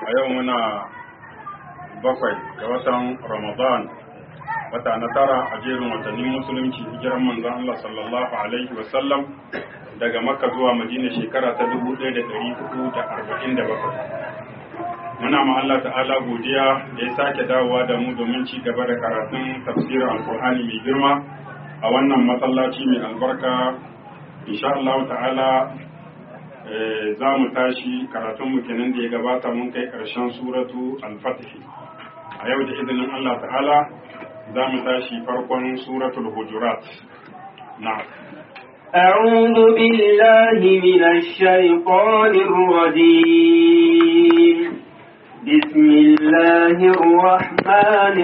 a yau muna bakwai ga watan ramadan wata na tara a jerin watannin musulunci hijiran manzon Allah sallallahu alaihi wasallam daga makka zuwa madina shekara ta 1447 muna ma Allah ta'ala godiya da ya sake dawowa da mu domin ci gaba da karatun tafsirin alkur'ani mai girma a wannan masallaci mai albarka insha Allah ta'ala za mu tashi karatunmu kenan da ya gabata mun kai ƙarshen suratu al-fatih a yau da izinin Allah ta'ala za mu tashi farkon suratul hujurat na أعوذ بالله من الشيطان الرجيم بسم الله الرحمن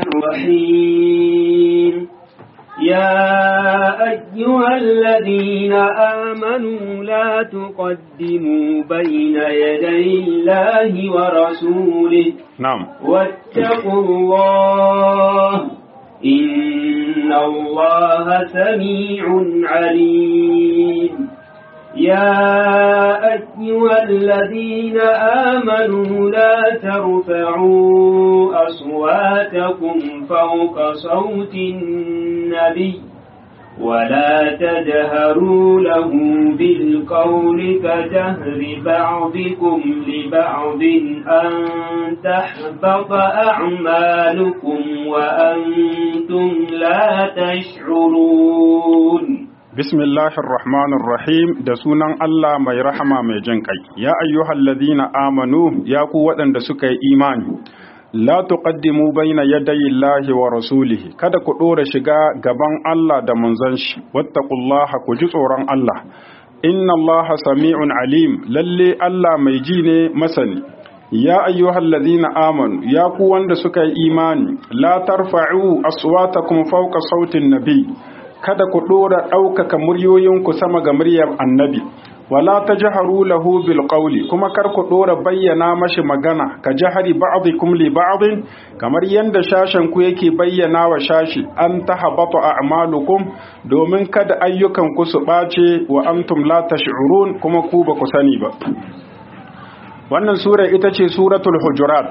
الرحيم يا أيها الذين آمنوا لا تقدموا بين يدي الله ورسوله نعم واتقوا الله إن الله سميع عليم يا أيها الذين آمنوا لا ترفعوا أصواتكم فوق صوت النبي ولا تجهروا له بالقول كجهر بعضكم لبعض أن تحبط أعمالكم وأنتم لا تشعرون Bismillahir Rahmanir Rahim da sunan Allah mai rahama mai jin kai. Ya ayyuhal ladina amanu ya ku waɗanda suka yi imani. La tuqaddimu baina yadayi Allahi wa rasulihi. Kada ku ɗora shiga gaban Allah da manzon shi. Wattaqullaha ku ji tsoron Allah. Inna Allaha sami'un alim. Lalle Allah mai ji ne masani. Ya ayyuhal ladina amanu ya ku wanda suka yi imani. La tarfa'u aswatakum fawqa sautin nabi. kada ku ɗora ɗaukaka muryoyinku sama ga muryar annabi wala ta jaharu lahu bil qawli kuma kar ku ɗora bayyana mashi magana ka jahari ba'dikum li ba'din kamar yanda shashen ku yake bayyana wa shashi an tahabatu a'malukum domin kada ayyukan ku su ɓace wa antum la tash'urun kuma ku ba ku sani ba wannan sura ita ce suratul hujurat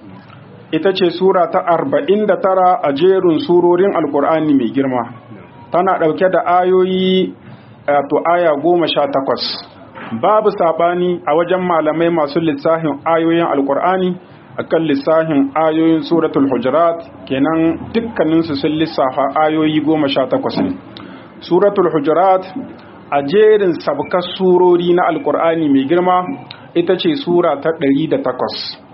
ita ce sura ta 49 a jerin surorin alkur'ani mai girma tana ɗauke da ayoyi to aya goma sha takwas babu saɓani a wajen malamai masu lissahin ayoyin alkur'ani akan lissahin ayoyin suratul hujurat kenan dukkaninsu sun lissafa ayoyi goma sha takwas ne suratul hujurat a jerin sabkar surori na alkur'ani mai girma ita ce sura ta ɗari da takwas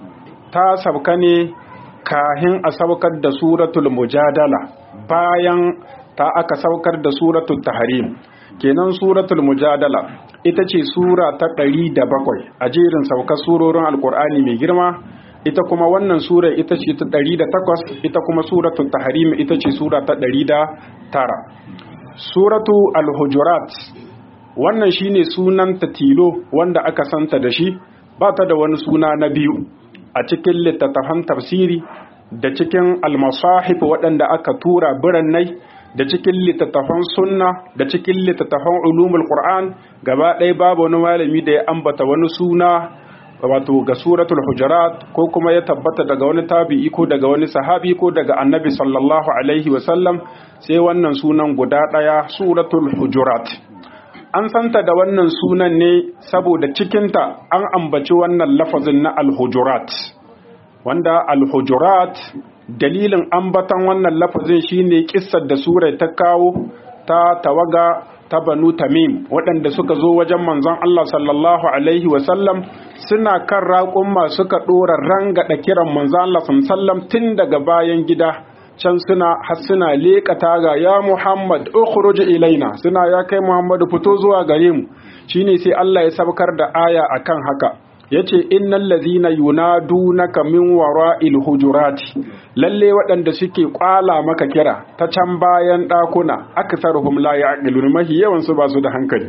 ta sabka ne kahin a saukar da suratul mujadala bayan ta aka saukar da suratul tahrim kenan suratul mujadala ita ce sura ta ɗari da bakwai a jerin saukar surorin alkur'ani mai girma ita kuma wannan sura ita ce ta ɗari da takwas ita kuma suratul tahrim ita ce sura ta ɗari da tara suratu al-hujurat wannan shine sunan ta tilo wanda aka santa da shi ba ta da wani suna na biyu a cikin littattafan tafsiri da cikin almasahif waɗanda aka tura birannai da cikin littattafan sunna da cikin littattafan ulumul qur'an gaba ɗaya babu wani malami da ya ambata wani suna wato ga suratul hujurat ko kuma ya tabbata daga wani tabi'i ko daga wani sahabi ko daga annabi sallallahu alaihi wasallam sai wannan sunan guda ɗaya suratul hujurat an santa da wannan sunan ne saboda cikinta an ambaci wannan lafazin na alhujurat wanda alhujurat dalilin ambatan wannan lafazin shine kissar da sura ta kawo ta tawaga ta banu tamim waɗanda suka zo wajen manzon Allah sallallahu alaihi wasallam suna kan raƙumma suka ɗora rangada kiran manzon Allah sallallahu tun daga bayan gida can suna har suna leƙa taga ya Muhammad ukhruj ilaina suna ya kai Muhammadu fito zuwa gare mu shine sai Allah ya sabkar da aya akan haka yace innal ladhina yunadunaka min wara'il hujurati lalle waɗanda suke kwala maka kira ta can bayan ɗakuna aktharuhum la ya'qilun mahi yawan su ba su da hankali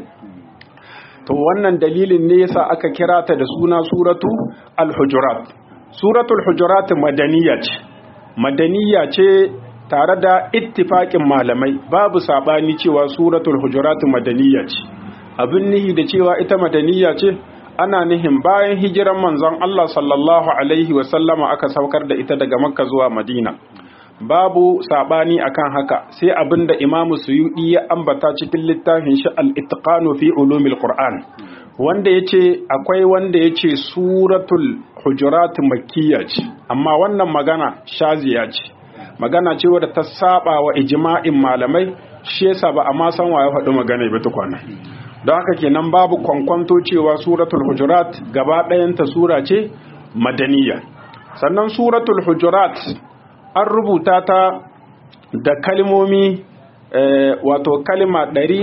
to wannan dalilin ne yasa aka kira ta da suna suratu al-hujurat suratul hujurat madaniya ce madaniya ce tare da ittifaƙin malamai babu saɓani cewa suratul hujurat madaniya ce abin nihi da cewa ita madaniya ce ana nihin bayan hijiran manzon Allah sallallahu alaihi wasallama aka saukar da ita daga makka zuwa madina babu sabani akan haka sai abinda imamu suyudi ya ambata cikin littafin shi al-itqanu fi ulumil qur'an wanda yace akwai wanda yace suratul hujurat makkiyya ce amma wannan magana shaziya ce magana ce wadda ta saba wa ijma'in malamai shi yasa ba a ma san waye faɗi magana ba tukwana don haka kenan babu kwankwanto cewa suratul hujurat gaba ɗayanta sura ce madaniya sannan suratul hujurat an rubuta ta da kalmomi wato kalma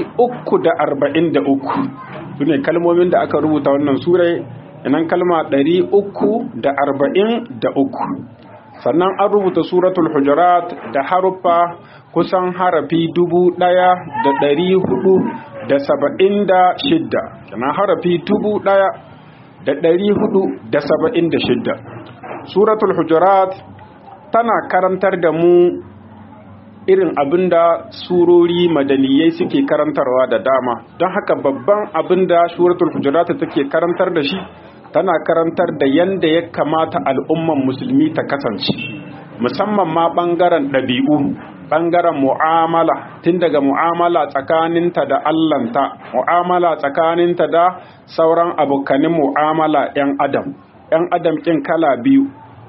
343 su ne kalmomin da aka rubuta wannan surai inan kalma 343 sannan an rubuta suratul hujurat da haruffa kusan harafi dubu ɗaya da ɗari hudu da saba'in da shidda kenan harafi dubu ɗaya da ɗari hudu da saba'in da shidda suratul hujurat tana karantar da mu irin abinda surori madaniyai suke karantarwa da dama don haka babban abinda suratul hujurat take karantar da shi tana karantar da yanda ya kamata al'umman musulmi ta kasance musamman ma ɓangaren ɗabi'u ɓangaren mu'amala tun daga mu'amala tsakaninta da allanta mu'amala tsakaninta da sauran abokanin mu'amala 'yan adam 'yan adam ƙin kala biyu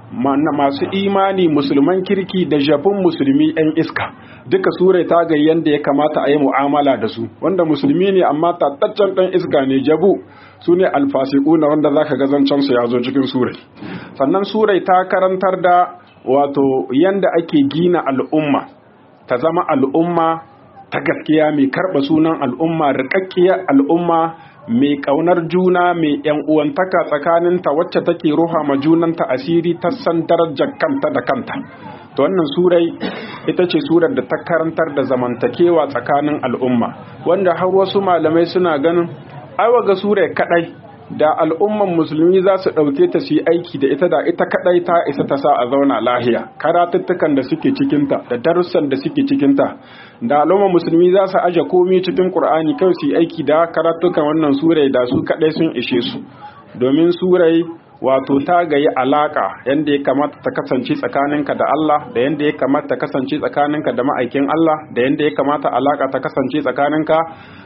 masu imani musulman kirki da jabin musulmi 'yan iska duka sura ta ga yadda ya kamata a yi mu'amala da su wanda musulmi ne amma tattaccen ɗan iska ne jabu su ne alfasiku na wanda za ka gazancen su ya zo cikin surai sannan surai ta karantar da wato yanda ake gina al'umma ta zama al'umma ta gaskiya mai karɓa sunan al'umma riƙaƙƙiyar al'umma mai ƙaunar juna mai ‘yan uwantaka tsakaninta wacce take ruha ma junanta asiri ta san darajar kanta da kanta to wannan surai ita ce surar da ta karantar da zamantakewa tsakanin al'umma wanda har wasu malamai suna ganin aiwa ga surai kadai da al'umman musulmi za su ɗauke ta su yi aiki da ita da ita kadai ta isa ta sa a zauna lahiya karatuttukan da suke cikinta da darussan da suke cikinta da al'umman musulmi za su aje komi cikin qur'ani kai su yi aiki da karatukan wannan surai da su kadai sun ishe su domin surai wato ta gayi alaka yanda ya kamata ta kasance tsakaninka da Allah da yanda ya kamata ta kasance tsakaninka da ma'aikin Allah da yanda ya kamata alaka ta kasance tsakaninka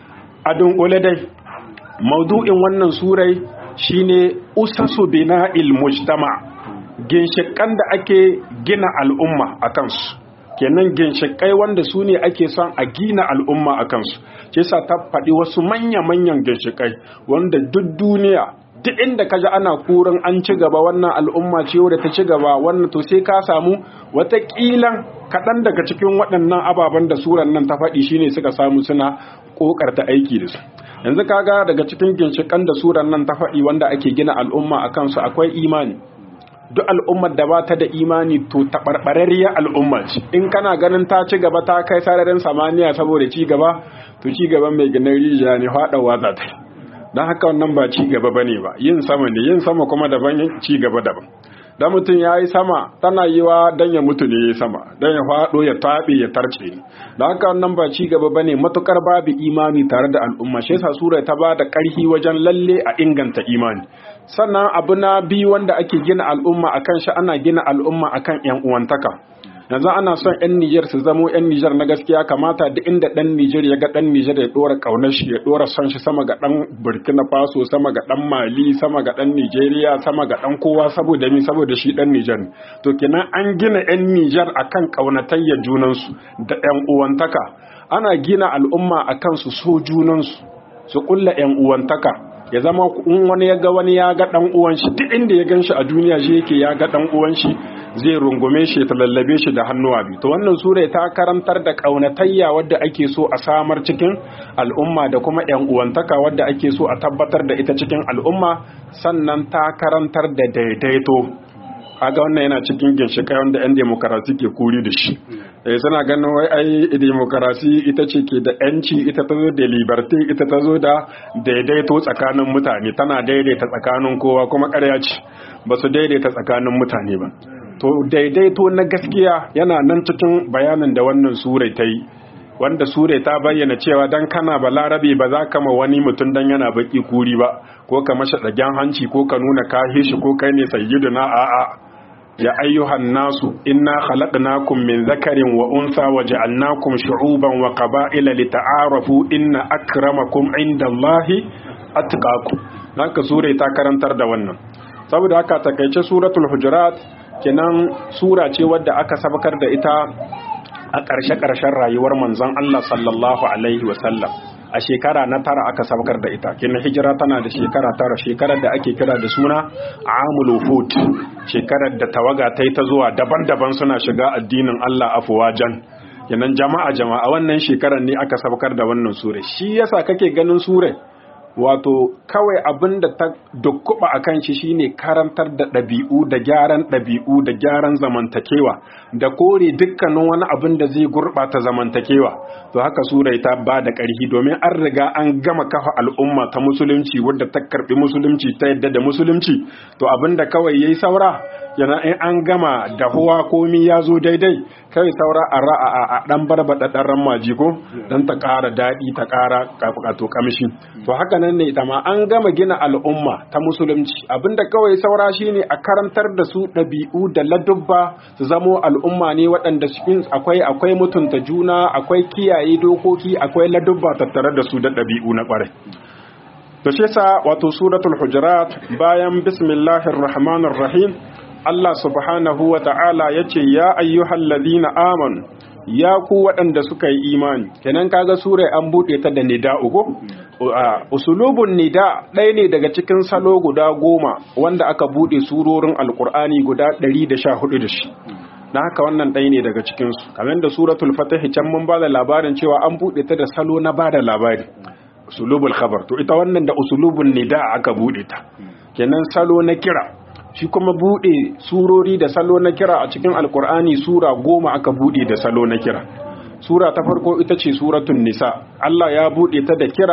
a dunkule dai maudu'in wannan surai shine usasu bina'il mujtama ginshikan da ake gina al'umma a kansu kenan ginshikai wanda su ne ake son a gina al'umma a kansu ce sa ta faɗi wasu manya-manyan ginshikai wanda duk duniya duk inda ka ji ana kurin an ci gaba wannan al'umma ce wadda ta ci gaba wannan to sai ka samu wataƙilan kaɗan daga cikin waɗannan ababen da suran nan ta faɗi shine suka samu suna ƙoƙarta aiki da su yanzu kaga daga cikin ginshiƙan da suran nan ta faɗi wanda ake gina al'umma a kansu akwai imani duk al'ummar da ba ta da imani to taɓarɓararriyar al'umma ce in kana ganin ta ci gaba ta kai sararin samaniya saboda ci gaba to ci gaban mai ginin rijiya ne faɗawa za ta yi don haka wannan ba ci gaba bane ba yin sama ne yin sama kuma daban ci gaba daban da mutum ya yi sama tana yi wa don ya mutu ne ya sama don ya faɗo ya taɓe ya tarce ne da haka wannan ba ci gaba bane matukar babu imani tare da al'umma shi yasa sura ta ba da ƙarfi wajen lalle a inganta imani sannan abu na biyu wanda ake gina al'umma akan shi ana gina al'umma akan yan uwantaka yanzu ana son 'yan Nijar su zamo 'yan Nijar na gaskiya kamata duk inda ɗan Nijar ya ga ɗan Nijar ya ɗora ƙaunar shi ya ɗora son shi sama ga ɗan Burkina Faso sama ga ɗan Mali sama ga ɗan Nijeriya sama ga ɗan kowa saboda mi saboda shi ɗan Nijar to kenan an gina 'yan Nijar akan ƙaunatayya junansu da 'yan uwantaka ana gina al'umma akan su so junansu su ƙulla 'yan uwantaka ya zama in wani ya ga wani ya ga dan uwan shi duk inda ya gan shi a duniya shi yake ya ga dan uwan shi zai rungume shi ta lallabe shi da hannuwa biyu to wannan sura ta karantar da kaunatayya wadda ake so a samar cikin al'umma da kuma yan uwantaka wadda ake so a tabbatar da ita cikin al'umma sannan ta karantar da daidaito kaga wannan yana cikin ginshiƙai wanda 'yan demokarasi ke kuri da shi eh suna ganin wai ai demokarasi ita ce ke da 'yanci ita ta zo da liberty ita ta zo da daidaito tsakanin mutane tana daidaita tsakanin kowa kuma ƙarya ce ba su daidaita tsakanin mutane ba to daidaito na gaskiya yana nan cikin bayanin da wannan surai ta yi wanda sure ta bayyana cewa dan kana balarabe ba za ka ma wani mutum dan yana baki kuri ba ko ka mashi dagen hanci ko ka nuna ka shi ko kai ne sayyiduna a'a ya ayyuhan nasu inna khalaqnakum min zakarin wa unsa wa ja'alnakum shu'uban wa qaba'ila lita'arafu inna akramakum indallahi atqakum haka sure ta karantar da wannan saboda haka takeice suratul hujurat kenan sura ce wadda aka sabakar da ita a ƙarshe-ƙarshen rayuwar manzon Allah sallallahu alaihi wasallam a shekara na tara aka sabakar da ita kenan hijira tana da shekara tara shekarar da ake kira da suna amul wufud shekarar da tawaga ta yi ta zuwa daban-daban suna shiga addinin Allah afuwajan kenan jama'a jama'a wannan shekarar ne aka sabakar da wannan sure shi yasa kake ganin sure wato kawai abin da ta dukkuba a kan shi shine karantar da ɗabi'u da gyaran ɗabi'u da gyaran zamantakewa da kore dukkanin wani abin da zai gurɓata zamantakewa to haka surai ta ba da ƙarfi domin an riga an gama kafa al'umma ta musulunci wadda ta karɓi musulunci ta yadda da musulunci to abin da kawai yayi saura yana in an gama dahuwa komi ya zo daidai kai saura a ra'a a dan barbaɗa ɗan ramaji ko dan ta ƙara daɗi ta ƙara to kamshi to haka nan ne ita ma an gama gina al'umma ta musulunci abinda kawai saura shine a karantar da su ɗabi'u da ladubba su zamo al'umma ne waɗanda cikin akwai akwai mutunta juna akwai kiyaye dokoki akwai ladubba tattare da su da ɗabi'u na ƙwarai to shi yasa wato suratul hujurat bayan bismillahir rahmanir rahim Allah subhanahu wa ta'ala yace ya ayyuhal ladina amanu ya ku waɗanda suka yi imani kenan kaga sura an buɗe ta da nida uku usulubun nida ɗaya ne daga cikin salo guda goma wanda aka buɗe surorin alkur'ani guda ɗari da sha hudu da shi na haka wannan ɗaya ne daga cikinsu kamar da suratul fatahi can mun ba da labarin cewa an buɗe ta da salo na ba da labari usulubul khabar to ita wannan da usulubun nida aka buɗe ta kenan salo na kira shi kuma buɗe surori da salo na kira a cikin alkur'ani sura goma aka buɗe da salo na kira sura ta farko ita ce suratun nisa Allah ya buɗe ta da kira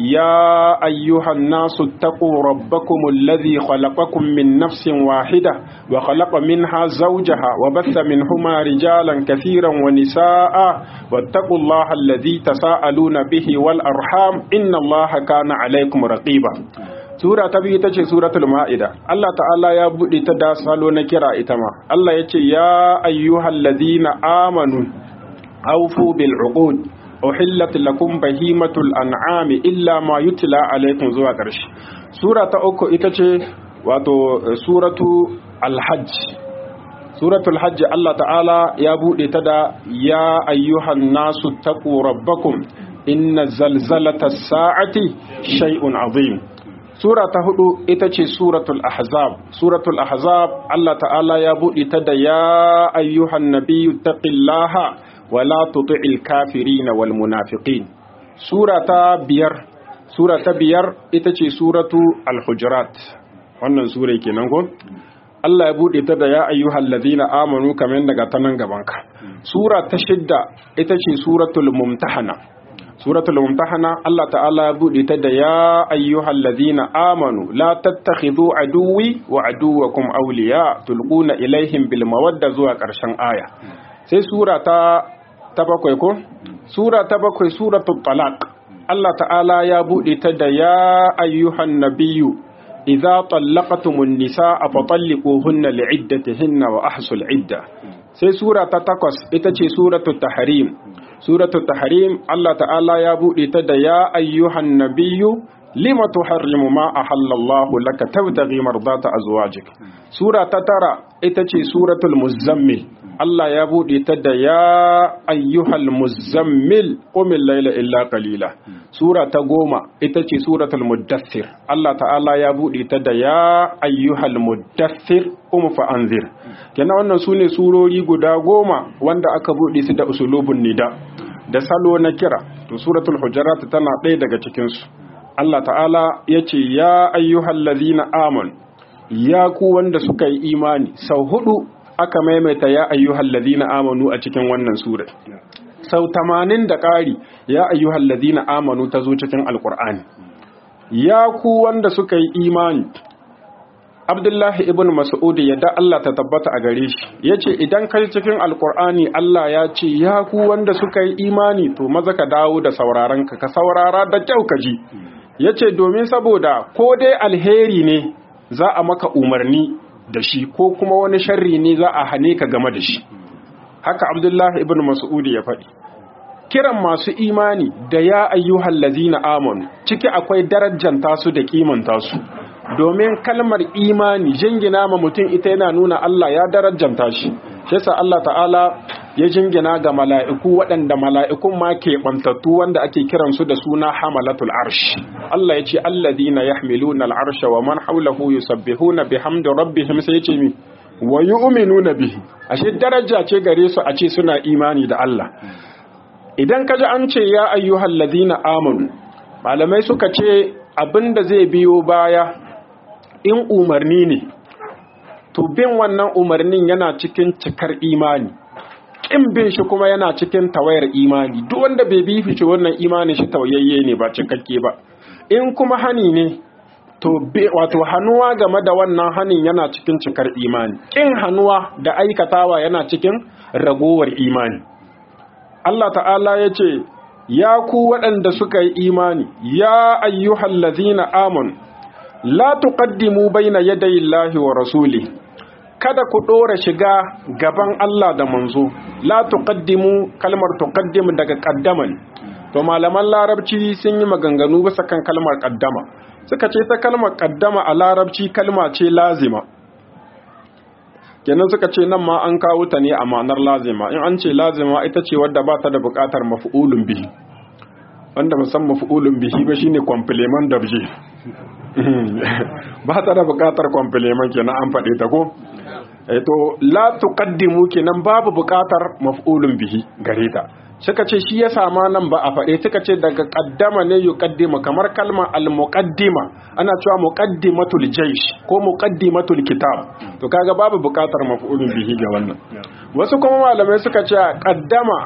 ya ayyuhan nasu taqu rabbakum alladhi khalaqakum min nafsin wahida wa khalaqa minha zawjaha wa batha minhuma rijalan kathiran wa nisaa wattaqullaha alladhi tasaaluna bihi wal arham innallaha kana alaykum raqiba Sura ta biyu ita ce Suratul Ma'ida. Allah ta'ala ya buɗe ta da salo na kira ita ma. Allah ya ce, Ya ayyuhal ladina amanu, aufu bil uqud uhillat lakum bahimatul an'ami illa ma yutla alaikum zuwa ƙarshe. Sura ta uku ita ce wato Suratu Al-Hajj. Suratul Hajj Allah ta'ala ya buɗe ta da Ya ayyuhan nasu taqu rabbakum inna zalzalata sa'ati shay'un azim. Sura ta hudu ita ce Suratul Ahzab. Suratul Ahzab Allah ta'ala ya buɗe ta da ya ayyuhan nabiyyu taqillaha wa la tuti'il kafirin wal munafiqin. Sura ta biyar Sura ta biyar ita ce Suratu Al-Hujurat. Wannan sura kenan ko? Allah ya buɗe ta da ya ayyuhal ladina amanu kamar daga ta nan gabanka. Sura ta shidda ita ce Suratul Mumtahana. suratul mumtahana Allah ta'ala ya bude ta da ya ayyuhal ladhina amanu la tattakhidhu aduwwi wa aduwwakum awliya tulquna ilaihim bil mawadda zuwa karshen aya sai sura ta ta bakwai ko sura ta bakwai suratul talaq Allah ta'ala ya bude ta da ya ayyuhan nabiyyu idza tallaqtumun nisaa fatalliquhunna li'iddatihinna wa ahsul idda sai sura ta takwas ita ce suratul tahrim suratul tahrim Allah ta'ala ya bude ta da ya ayyuhan nabiyyu lima tuharrimu ma ahallallahu laka tabtaghi mardata azwajik sura ta tara ita ce suratul muzammil Allah ya bude ta da ya ayyuhal muzammil qumil layla illa qalila sura ta goma ita ce suratul muddathir Allah ta'ala ya bude ta da ya ayyuhal muddathir qum fa anzir kenan wannan sune surori guda goma wanda aka bude su da usulubun nida da salo na kira to suratul hujurat tana ɗaya daga cikin su Allah ta'ala ya ce ya ayyuhal ladhina amanu ya ku wanda suka yi imani sau hudu aka maimaita ya ayyuhal ladhina amanu a cikin wannan sura sau tamanin da ƙari ya ayyuhal ladhina amanu ta zo cikin alkur'ani ya ku wanda suka yi imani Abdullahi ibn Mas'ud yadda Allah ta tabbata a gare shi yace idan kai cikin Alkur'ani Allah ya ce ya ku wanda suka yi imani to maza ka dawo da sauraron ka ka saurara da kyau ka ji yace domin saboda ko dai alheri ne za a maka umarni da shi ko kuma wani sharri ne za a hane ka game da shi haka Abdullahi ibn Mas'ud ya faɗi kiran masu imani da ya ayyuhal lazina amanu ciki akwai darajanta su da kimanta su domin kalmar imani jingina ma mutum ita yana nuna Allah ya darajanta shi shi yasa Allah ta'ala ya jingina ga mala'iku waɗanda mala'ikun ma ke bantattu wanda ake kiran su da suna hamalatul arsh Allah ya ce alladina yahmiluna al'arsha wa man hawlahu yusabbihuna bihamdi rabbihim sai ya ce mi wa yu'minuna bihi ashe daraja ce gare su a ce suna imani da Allah idan kaji an ce ya ayyuhal ladina amanu malamai suka ce abinda zai biyo baya in umarni ne to bin wannan umarnin yana cikin cikar imani kin bin shi kuma yana cikin tawayar imani duk wanda bai bi fice wannan imani shi tawayayye ne ba cikakke ba in kuma hani ne to wato hannuwa game da wannan hanin yana cikin cikar imani kin hannuwa da aikatawa yana cikin ragowar imani Allah ta'ala ya ce, Ya ku waɗanda suka yi imani, ya ayyuhal lazina amon, la tuqaddimu baina yadayi Allahi wa rasuli, kada ku ɗora shiga gaban Allah da manzo, la tuqaddimu kalmar tuqaddimu daga ƙaddaman. To malaman larabci sun yi maganganu bisa kan kalmar ƙaddama, suka ce ta kalmar ƙaddama a larabci kalma ce lazima. kenan suka ce nan ma an kawo ta ne a ma'anar lazima in an ce lazima ita ce wadda ba ta da buƙatar mafi'ulun bihi wanda musan mafi'ulun bihi ba shine complement dabje ba ta da buƙatar complement kenan an faɗe ta ko to la tuqaddimu kenan babu buƙatar maf'ulun bihi gare ta suka ce shi ya sama nan ba a faɗe suka ce daga ƙaddama ne yuqaddima kamar kalma al-muqaddima ana cewa muqaddimatul jaysh ko muqaddimatul kitab to kaga babu buƙatar maf'ulun bihi ga wannan wasu kuma malamai suka ce ƙaddama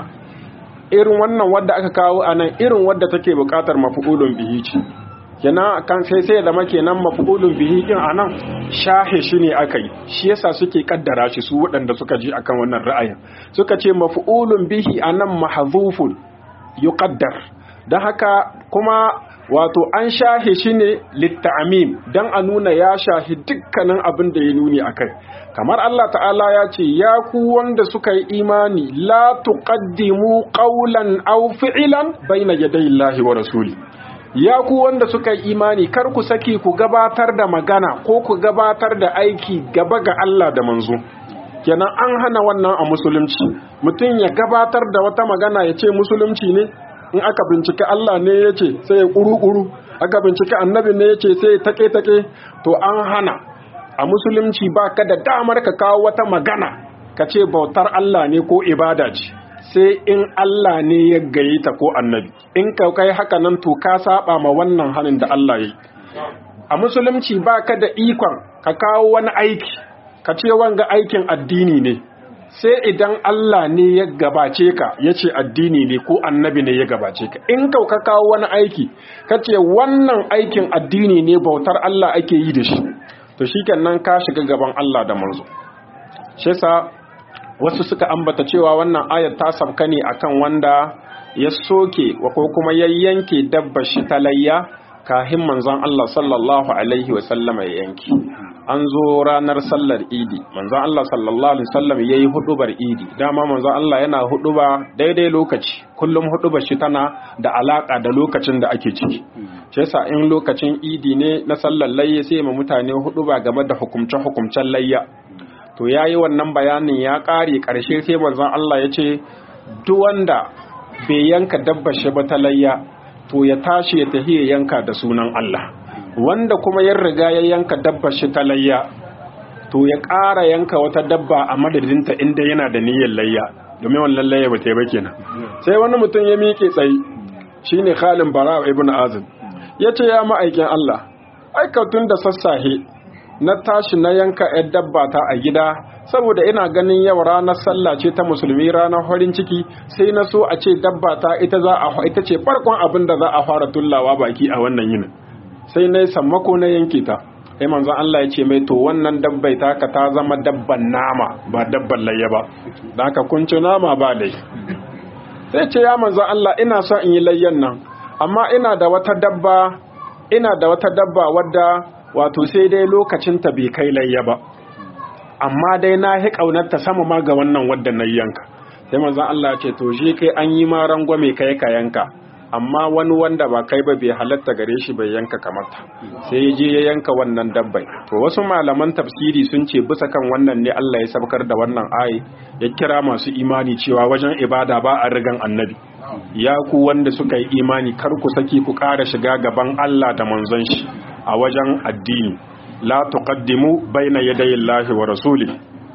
irin wannan wadda aka kawo anan irin wadda take buƙatar maf'ulun bihi ce kenan kan sai sai da kenan maf'ulun bihi din anan shahe shi ne aka yi shi yasa suke kaddara shi su waɗanda suka ji akan wannan ra'ayin suka ce maf'ulun bihi anan mahzufun yuqaddar dan haka kuma wato an shahe shi ne litta'amim dan a nuna ya shahi dukkanin abin da ya nuni akai kamar Allah ta'ala ya ce ya ku wanda suka yi imani la tuqaddimu qawlan aw fi'lan bayna yaday Allahi wa rasuli ya ku wanda suka yi imani kar ku saki ku gabatar da magana ko ku gabatar da aiki gaba ga Allah da manzo kenan an hana wannan a musulunci mutum ya gabatar da wata magana ya ce musulunci ne in aka bincika Allah ne ya ce sai ya ƙuru-ƙuru aka bincika annabi ne ya ce sai ya take-take to an hana a musulunci ba ka da damar ka kawo wata magana ka ce bautar Allah ne ko ibada ce sai in Allah ne ya gaye ta ko annabi in ka kai haka nan to ka saba ma wannan hanin da Allah ya yi a musulunci ba ka da ikon ka kawo wani aiki ka ce wanga aikin addini ne sai idan Allah ne ya gabace ka ya ce addini ne ko annabi ne ya gabace ka in ka ka kawo wani aiki ka ce wannan aikin addini ne bautar Allah ake yi da shi to shikenan ka shiga gaban Allah da manzo shi yasa wasu suka ambata cewa wannan ayar ta sabka ne akan wanda ya soke ko kuma ya yanke dabbar shi ta layya kahin manzon Allah sallallahu alaihi wa sallama ya yanke an zo ranar sallar idi manzon Allah sallallahu alaihi wasallam yayi hudubar idi dama manzon Allah yana huduba daidai lokaci kullum hudubar shi tana da alaka da lokacin da ake ciki shi yasa in lokacin idi ne na sallar layya sai ma mutane huduba game da hukumce hukumcen layya to yayi wannan bayanin ya kare karshe sai manzon Allah ya ce duk wanda bai yanka dabbar shi ba ta layya to ya tashi ya tafi ya yanka da sunan Allah wanda kuma ya riga ya yanka dabbar shi ta layya to ya ƙara yanka wata dabba a madadinta inda yana da niyyar layya domin wannan layya ba ta yi ba kenan sai wani mutum ya miƙe tsayi shine Khalid Bara ibn Azib ya ce ya ma'aikin Allah aikatun da sassahe na tashi na yanka ‘yar dabba ta a gida saboda ina ganin yau ranar sallah ce ta musulmi ranar farin ciki sai na so a ce dabba ta ita za a ita ce farkon abin da za a fara tullawa baki a wannan yinin sai na yi sammako na yanke ta sai manzon Allah ya ce mai to wannan dabbai taka ta zama dabban nama ba dabban layya ba da haka kun ci nama ba dai sai ce ya manzon Allah ina son in yi layyan nan amma ina da wata dabba ina da wata dabba wadda wato sai dai lokacin ta bai kai layya ba amma dai na hi ta sama ma ga wannan wadda na yanka sai manzon Allah ya ce to shi kai an yi ma rangwame kai ka yanka amma wani wanda ba kai ba bai halatta gare shi bai yanka kamata sai ya je ya yanka wannan dabbai to wasu malaman tafsiri sun ce bisa kan wannan ne Allah ya sabkar da wannan ayi ya kira masu imani cewa wajen ibada ba a rigan annabi ya ku wanda suka yi imani kar ku saki ku ƙara shiga gaban Allah da manzon shi a wajen addini la tuqaddimu baina yadayi Allahi wa rasuli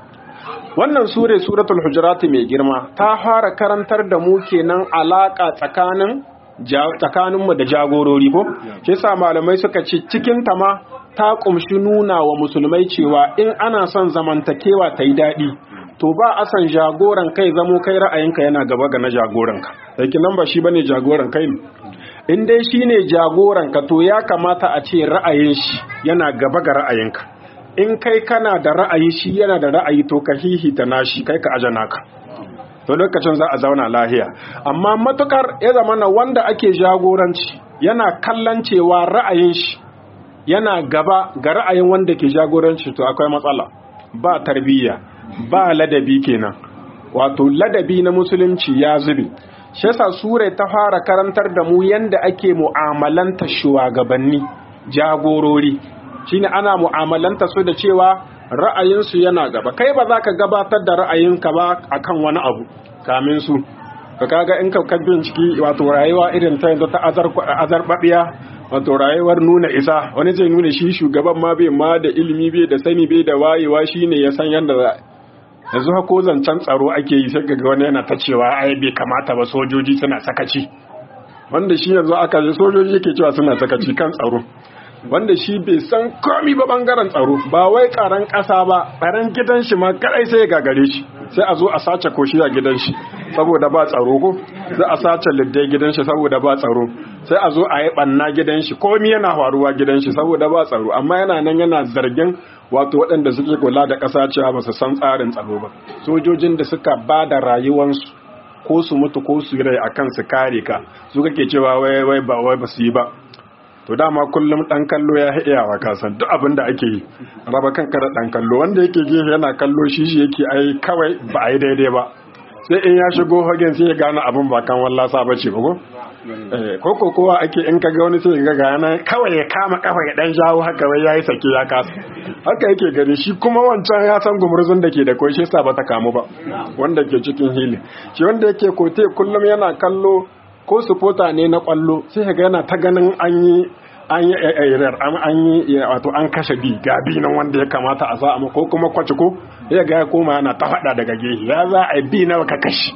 wannan sure suratul hujurat mai girma ta fara karantar da mu kenan alaka tsakanin tsakaninmu da jagorori ko shi yasa malamai suka ce cikin ta ma ta kumshi nuna wa musulmai cewa in ana son zamantakewa ta yi daɗi to ba a san jagoran kai zamo kai ra'ayinka yana gaba ga na jagoranka sai nan ba shi bane jagoran kai in dai shine jagoranka to ya kamata a ce ra'ayin shi yana gaba ga ra'ayinka in kai kana da ra'ayi shi yana da ra'ayi to ka hihita nashi kai ka ajana ka to lokacin za a zauna lahiya amma matukar ya zama na wanda ake jagoranci yana kallon cewa ra'ayin shi yana gaba ga ra'ayin wanda ke jagoranci to akwai matsala ba tarbiyya ba ladabi kenan wato ladabi na musulunci ya zube shi yasa sure ta fara karantar da mu yanda ake mu'amalanta shugabanni jagorori shine ana mu'amalanta su da cewa ra'ayinsu yana gaba kai ba za ka gabatar da ra'ayinka ba akan wani abu kamin su ka kaga in ka binciki wato rayuwa irin ta yanzu ta azarbabiya wato rayuwar nuna isa wani zai nuna shi shugaban ma bai ma da ilimi bai da sani bai da wayewa shine ya san yadda za yanzu hako zancen tsaro ake yi sai ga wani yana ta cewa ai bai kamata ba sojoji suna sakaci wanda shi yanzu aka ji sojoji yake cewa suna sakaci kan tsaro wanda shi bai san komi ba bangaren tsaro ba wai karan kasa ba tsaron gidan shi ma kadai sai ya gagare shi sai a zo a sace koshi a gidan shi saboda ba tsaro ko sai a sace liddai gidan shi saboda ba tsaro sai a zo a yi banna gidan shi komi yana faruwa gidan shi saboda ba tsaro amma yana nan yana zargin wato waɗanda suke kula da ƙasa cewa ba su san tsarin tsaro ba sojojin da suka ba da rayuwansu ko su mutu ko su rai akan su kare ka su kake cewa wai wai ba wai ba su yi ba to dama kullum dan kallo ya iyawa ka san duk abin da ake yi raba kanka da dan kallo wanda yake gefe yana kallo shi shi yake ai kawai ba ai daidai ba sai in ya shigo hagen sai ya gane abin ba kan wallasa ba ce ba ko ko ko kowa ake in kaga wani sai ga gana kawai ya kama kafa ya dan jawo haka wai yayi sake ya kasa haka yake gani shi kuma wancan ya san gumurzun da ke da koi shi yasa ba ta kamu ba wanda ke cikin hili shi wanda yake kote kullum yana kallo ko supporter ne na kwallo sai ga yana ta ganin an yi an yi airar an yi wato an kashe bi ga bi nan wanda ya kamata a sa ko kuma kwaci ko ya ga ya koma yana ta faɗa daga gehe ya za a bi nawa ka kashe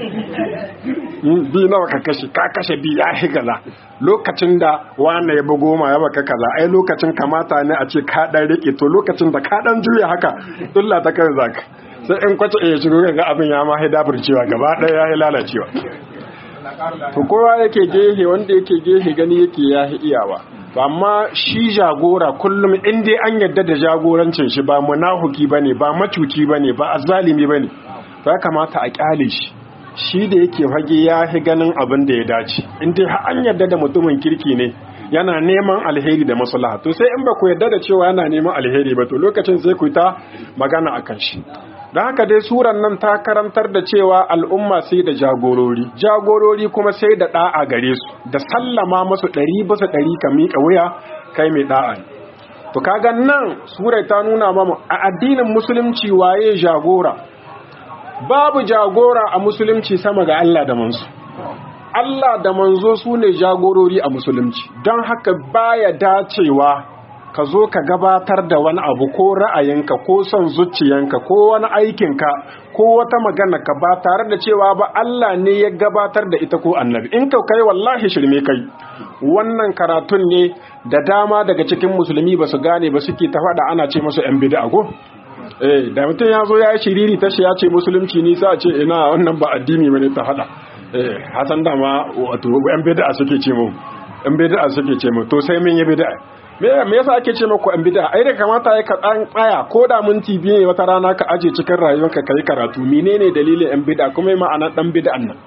bi nawa ka kashe ka kashe bi ya shi gaza lokacin da wanda ya bugo ma ya baka kaza ai lokacin kamata ne a ce ka dan rike to lokacin da ka dan juya haka dulla ta kai zaka sai in kwace ya shigo ga abin ya ma haida burcewa gaba ɗaya ya lalacewa to kowa yake gehe wanda yake gehe gani yake ya iyawa to amma shi jagora kullum in dai an yadda da jagorancin shi ba munahuki bane ba macuci bane ba azzalimi bane ya kamata a kyale shi shi da yake fage ya fi ganin abin da ya dace in dai an yadda da mutumin kirki ne yana neman alheri da maslaha to sai in ba ku yadda da cewa yana neman alheri ba to lokacin sai ku ta magana akan shi don haka dai suran nan ta karantar da cewa al'umma sai da jagorori jagorori kuma sai da ɗa'a gare su da sallama masu ɗari bisa ɗari ka miƙa wuya kai mai ɗa'a to kaga nan surai ta nuna mamu a addinin musulunci waye jagora babu jagora a musulunci sama ga Allah da manzo Allah da manzo su ne jagorori a musulunci don haka baya dacewa ka zo ka gabatar da wani abu ko ra'ayinka ko son zuciyanka ko wani aikinka ko wata magana ka ba tare da cewa ba Allah ne ya gabatar da ita ko annabi in ka kai wallahi shirme kai wannan karatun ne da dama daga cikin musulmi ba su gane ba suke ta faɗa ana ce musu yan bid'a ko eh da mutum ya zo ya yi shiriri ta shi ya ce musulunci ni sai a ce ina wannan ba addini bane ta faɗa eh hasan dama wato yan bid'a suke ce mu yan bid'a suke ce mu to sai mun yi bid'a me me yasa ake ce maku an bid'a ai da kamata ya ka dan tsaya ko da minti biyu ne wata rana ka aje cikin rayuwarka kai karatu menene dalilin an bid'a kuma ma'ana dan bid'an nan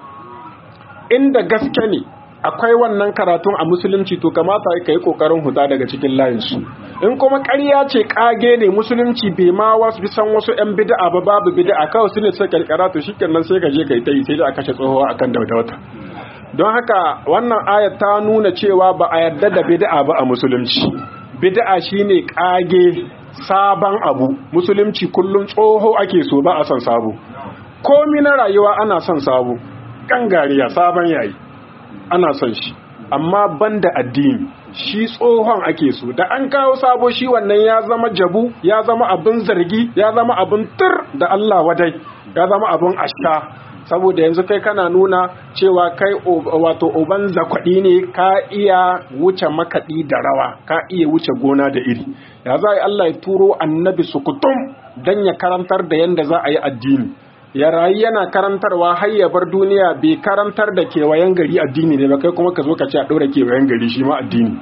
inda gaske ne akwai wannan karatun a musulunci to kamata ka yi kokarin huta daga cikin layinsu in kuma ƙarya ce kage ne musulunci bai ma wasu bisan wasu yan bid'a ba babu bid'a kawai su ne sai karkara to shikenan sai ka je ka yi ta yi sai da a kashe tsohuwa akan daudawata don haka wannan ayat ta nuna cewa ba a yarda da bid'a ba a musulunci bid'a shine kage sabon abu musulunci kullum tsoho ake so ba a son sabo komi na rayuwa ana son sabo gangariya sabon yayi ana son shi amma banda addini shi tsohon ake so da an kawo sabo shi wannan ya zama jabu ya zama abin zargi ya zama abin tur da Allah wadai ya zama abin ashka saboda yanzu kai kana nuna cewa kai wato uban zakwaɗi ne ka iya wuce makaɗi da rawa ka iya wuce gona da iri ya za a yi Allah ya turo annabi sukutum don ya karantar da yadda za a yi addini ya rayu yana karantarwa har ya bar duniya bai karantar da kewayen gari addini ne ba kai kuma ka zo ka ce a ɗora kewayen gari shi ma addini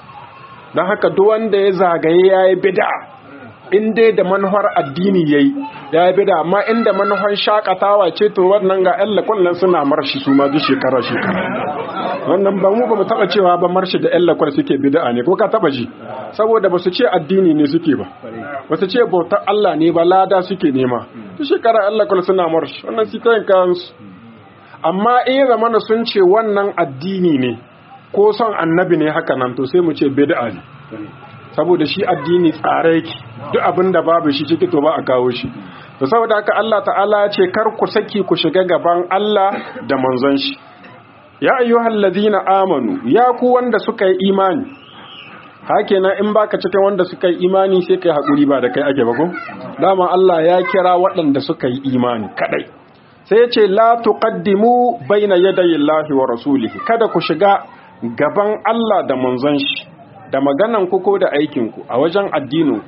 don haka duk wanda ya zagaye ya yi bida in dai da manuwar addini ya yi ya yi bida amma inda manuwar shakatawa ce to wannan ga yan lakwallon suna marshi su ma duk shekara shekara wannan ba mu ba mu taɓa cewa ba marshi da yan lakwal suke bida ne ko ka taɓa ji saboda ba su ce addini ne suke ba ba su ce bautar Allah ne ba lada suke nema duk shekara Allah kula suna marsh wannan su kayan kansu amma in zamana sun ce wannan addini ne ko son annabi ne haka nan to sai mu ce bid'a ne saboda shi addini tsare yake duk abin da babu shi ciki to ba a kawo shi to saboda haka Allah ta'ala ya ce kar ku saki ku shiga gaban Allah da manzon shi ya ayyuhal ladina amanu ya ku wanda suka yi imani hakenan in baka cikin wanda suka yi imani sai kai hakuri ba da kai ake ba ko dama Allah ya kira waɗanda suka yi imani kadai sai ya ce la tuqaddimu baina yadayi Allahi wa rasulihi kada ku shiga gaban Allah da manzon shi da maganan ku ko da aikin ku a wajen addinin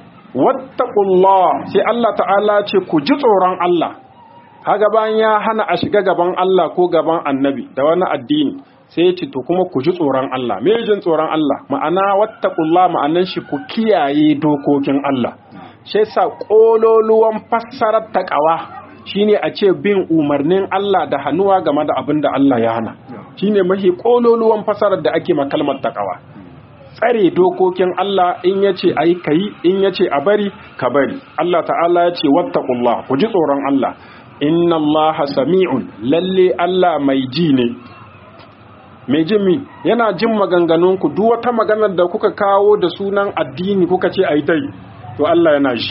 wattaqullah sai Allah ta'ala ce ku ji tsoron Allah haga bayan ya hana a shiga gaban Allah ko gaban annabi da wani addini sai ya ce to kuma ku ji tsoron Allah me jin tsoron Allah ma'ana wattaqullah ma'anan shi ku kiyaye dokokin Allah shi yasa kololuwan fassarar taqwa shine a ce bin umarnin Allah da hannuwa game da abin da Allah ya hana shine mahi kololuwan fassarar da ake ma kalmar taqwa tsare dokokin Allah in yace ayi kai in yace a bari ka bari Allah ta'ala ya ce wattaqullah ku ji tsoron Allah inna Allah sami'un lalle Allah mai ji ne mai jin mi yana jin maganganunku duk wata maganar da kuka kawo da sunan addini kuka ce ai tai to Allah yana ji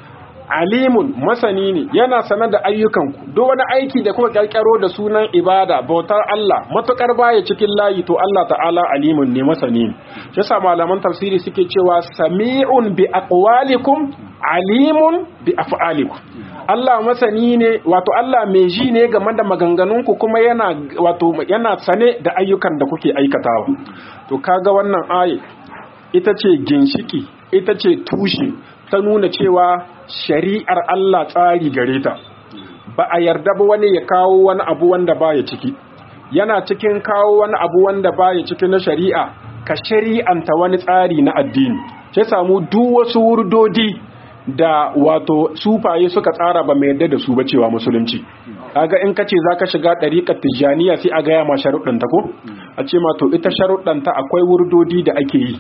alimun masani ne yana sanar da ayyukanku duk wani aiki da kuka kirkiro da sunan ibada bautar Allah matukar baya cikin layi to Allah ta'ala alimun ne masani ne shi yasa malaman tafsiri suke cewa sami'un bi aqwalikum alimun bi af'alikum Allah masani ne wato Allah mai ji ne game da maganganunku kuma yana wato yana sane da ayyukan da kuke aikatawa to kaga wannan aye ita ce ginshiki ita ce tushe ta nuna cewa shari'ar Allah tsari gare ta ba a yarda ba wani ya kawo wani abu wanda baya ciki yana cikin kawo wani abu wanda baya ciki na shari'a ka shari'anta wani tsari na addini sai samu duk wasu wurdodi da wato sufaye suka tsara ba mai yadda da su ba cewa musulunci kaga in kace zaka shiga dariqat tijaniya sai a gaya ma sharuɗan ta ko a ce ma to ita sharuɗan ta akwai wurdodi da ake yi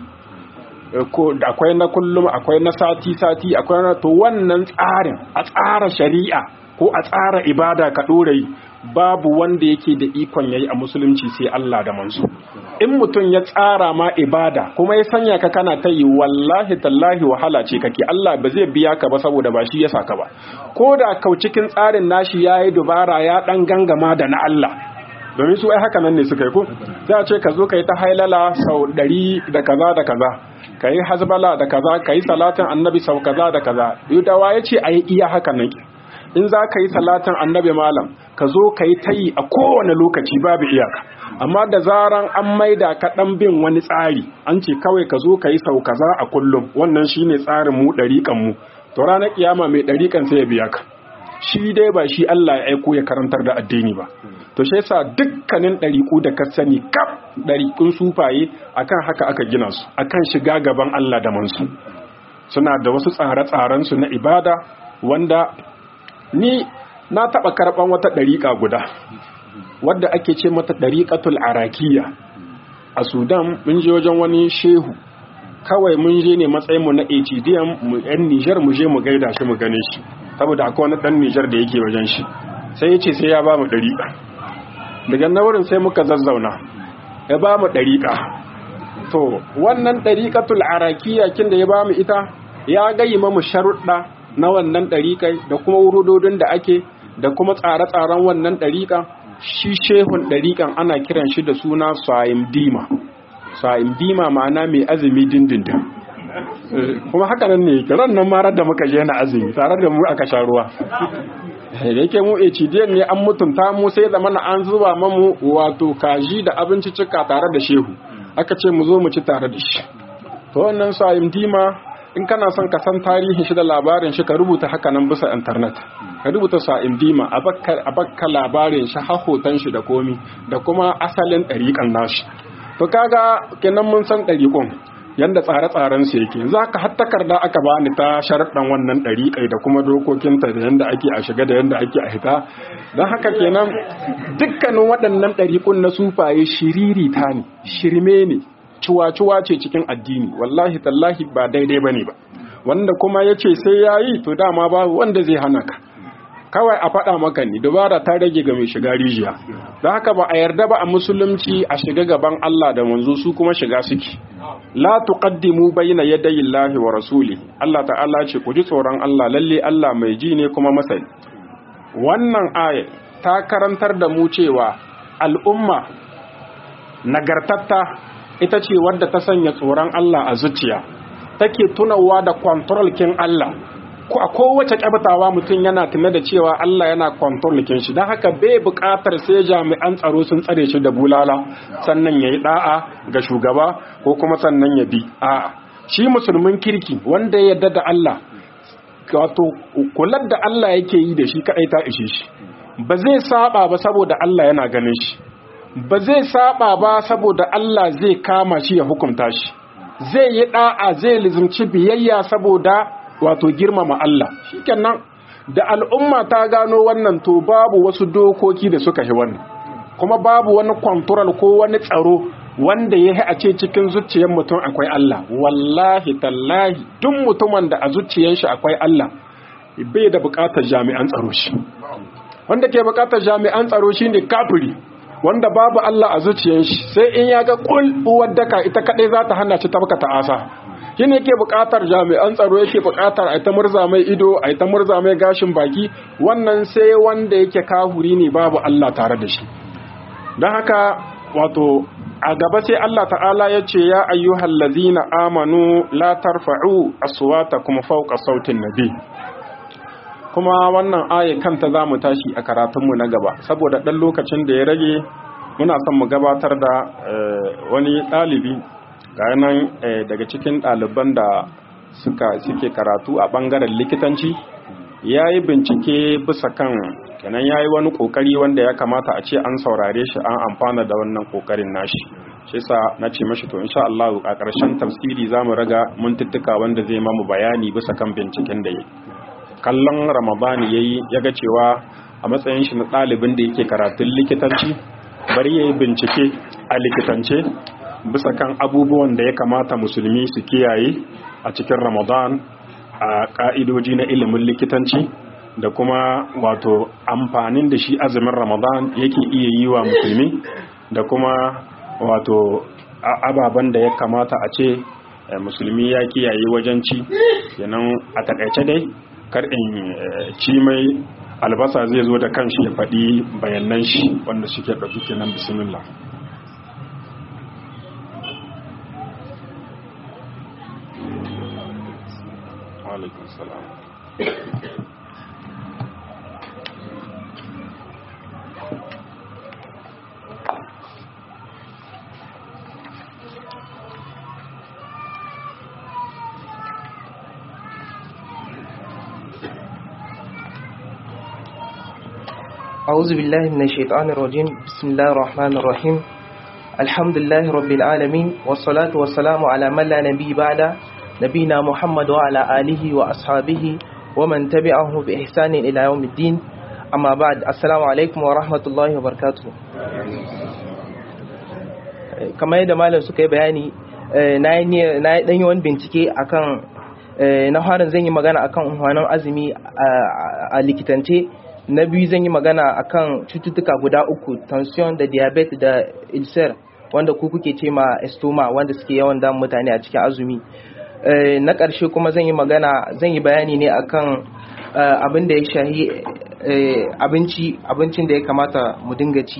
ko akwai na kullum akwai na sati sati akwai na to wannan tsarin a tsara shari'a ko a tsara ibada ka dore babu wanda yake da ikon yayi a musulunci sai Allah da manzo in mutum ya tsara ma ibada kuma ya sanya ka kana ta yi wallahi tallahi wahala ce kake Allah ba zai biya ka ba saboda ba shi ya saka ba ko da kau cikin tsarin nashi yayi dubara ya dan gangama da na Allah domin su ai haka nan ne suka yi ko sai a ce ka zo ka yi ta hailala sau ɗari da kaza da kaza ka yi hasbala da kaza ka yi salatin annabi sau kaza da kaza yudawa ya ce a yi iya haka nan in za ka yi salatin annabi malam ka zo ka yi ta yi a kowane lokaci babu iyaka amma da zaran an maida ka ɗan bin wani tsari an ce kawai ka zo ka yi sau kaza a kullum wannan shine tsarin mu ɗariƙan mu to ranar kiyama mai ɗariƙan sai ya biya ka shi dai ba shi Allah ya aiko ya karantar da addini ba to shi yasa dukkanin ɗariƙu da ka sani kaf ɗariƙun sufaye akan haka aka gina su akan shiga gaban Allah da mansu suna da wasu tsare-tsaren su na ibada wanda ni na taɓa karɓan wata ɗariƙa guda wadda ake ce mata ɗariƙatul arakiya a sudan mun je wajen wani shehu kawai mun je ne matsayinmu na atdm mu yan nijar mu je mu gaida shi mu gane shi saboda akwai wani ɗan nijar da yake wajen shi sai ya ce sai ya ba mu ɗariƙa daga na wurin sai muka zazzauna ya ba mu ɗariƙa to wannan ɗariƙatul arakiya kin da ya ba mu ita ya gayi mu sharuɗa na wannan ɗariƙai da kuma wurudodin da ake da kuma tsare-tsaren wannan ɗariƙa shi shehun ɗariƙan ana kiran shi da suna sa'im dima sa'im dima ma'ana mai azumi dindindin kuma haka nan ne ran nan marar da muka je na azumi tare da mu aka sha ruwa da yake mu HDN ne an mutunta mu sai da mana an zuba mamu wato kaji da abinci cika tare da shehu aka ce mu zo mu ci tare da shi to wannan sa'im dima in kana son ka san tarihin shi da labarin shi ka rubuta haka nan bisa internet ka rubuta sa'im dima a bakka labarin shi har hoton shi da komi da kuma asalin ɗariƙan nashi to kaga kenan mun san ɗariƙon yanda tsare-tsaren su yake za ka har takarda aka bani ta sharaɗan wannan ɗariƙai da kuma dokokinta da yanda ake a shiga da yanda ake a hita don haka kenan dukkanin waɗannan ɗariƙun na sufaye shiriri ta ne shirme ne cuwa-cuwa ce cikin addini wallahi tallahi ba daidai bane ba wanda kuma ya ce sai ya yi to dama ba wanda zai hana ka kawai a faɗa maka ne dubara ta rage ga mai shiga rijiya don haka ba a yarda ba a musulunci a shiga gaban Allah da manzo su kuma shiga suke la tuqaddimu bayna yadayi Allahi wa rasuli Allah ta'ala ce ku ji tsoron Allah lalle Allah mai ji ne kuma masani wannan aya ta karantar da mu cewa al'umma nagartatta ita ce wadda ta sanya tsoron Allah a zuciya take tunawa da control kin Allah ko a kowace kyabtawa mutum yana tuna da cewa Allah yana control kin shi don haka bai buƙatar sai jami'an tsaro sun tsare shi da bulala sannan ya yi da'a ga shugaba ko kuma sannan ya bi a'a shi musulmin kirki wanda ya yarda da Allah wato kular da Allah yake yi da shi kadai ta ishe shi ba zai saba ba saboda Allah yana ganin shi ba zai saba ba saboda Allah zai kama shi ya hukunta shi zai yi da'a zai lizumci biyayya saboda wato girmama Allah shikenan da al'umma ta gano wannan to babu wasu dokoki da suka yi wannan kuma babu wani control ko wani tsaro wanda ya a ce cikin zuciyar mutum akwai Allah wallahi tallahi duk mutumin da a zuciyar shi akwai Allah bai da bukatar jami'an tsaro shi wanda ke bukatar jami'an tsaro shine kafiri wanda babu Allah a zuciyar shi sai in ya ga kul uwar daka ita kadai za ta hana shi tabka asa shine yake buƙatar jami'an tsaro yake buƙatar a ta murza mai ido a ta murza mai gashin baki wannan sai wanda yake kahuri ne babu Allah tare da shi don haka wato a gaba sai Allah ta'ala ya ce ya ayyuhal ladzina amanu la tarfa'u aswatakum fawqa sautin nabi kuma wannan aya kanta za mu tashi a karatunmu na gaba saboda ɗan lokacin da ya rage muna son mu gabatar da wani ɗalibi ga nan daga cikin ɗaliban da suka suke karatu a ɓangaren likitanci ya yi bincike bisa kan kenan ya yi wani ƙoƙari wanda ya kamata a ce an saurare shi an amfana da wannan ƙoƙarin nashi shi sa na ce mashi to insha Allah a ƙarshen tafsiri za mu raga mintuttuka wanda zai mamu bayani bisa kan binciken da ya kallon ramadani ya yi ya ga cewa a matsayin shi na ɗalibin da yake karatun likitanci bari ya yi bincike a likitance bisa kan abubuwan da ya kamata musulmi su kiyaye a cikin ramadan a ƙa'idoji na ilimin likitanci da kuma wato amfanin da shi azumin ramadan yake iya yi wa musulmi da kuma wato ababen da ya kamata a ce musulmi ya kiyaye wajen ci yanan a takaice dai kar in ci mai albasa zai zo da kanshi ya faɗi bayanan shi wanda suke ɗauki kenan bismillah alaikun salam أعوذ بالله من الشيطان الرجيم بسم الله الرحمن الرحيم الحمد لله رب العالمين والصلاة والسلام على من لا نبي بعد نبينا محمد وعلى آله وأصحابه ومن تبعه بإحسان إلى يوم الدين أما بعد السلام عليكم ورحمة الله وبركاته kamar yadda malam suka yi bayani na yi ɗanyi wani bincike akan na harin zan yi magana akan unhwanin azumi a likitance na biyu zan yi magana akan cututtuka guda uku tension da diabetes da ulcer wanda ku kuke ce ma estoma wanda suke yawan damun mutane a cikin azumi na ƙarshe kuma zan yi magana zan yi bayani ne akan abin da ya shahi abinci abincin da ya kamata mu dinga ci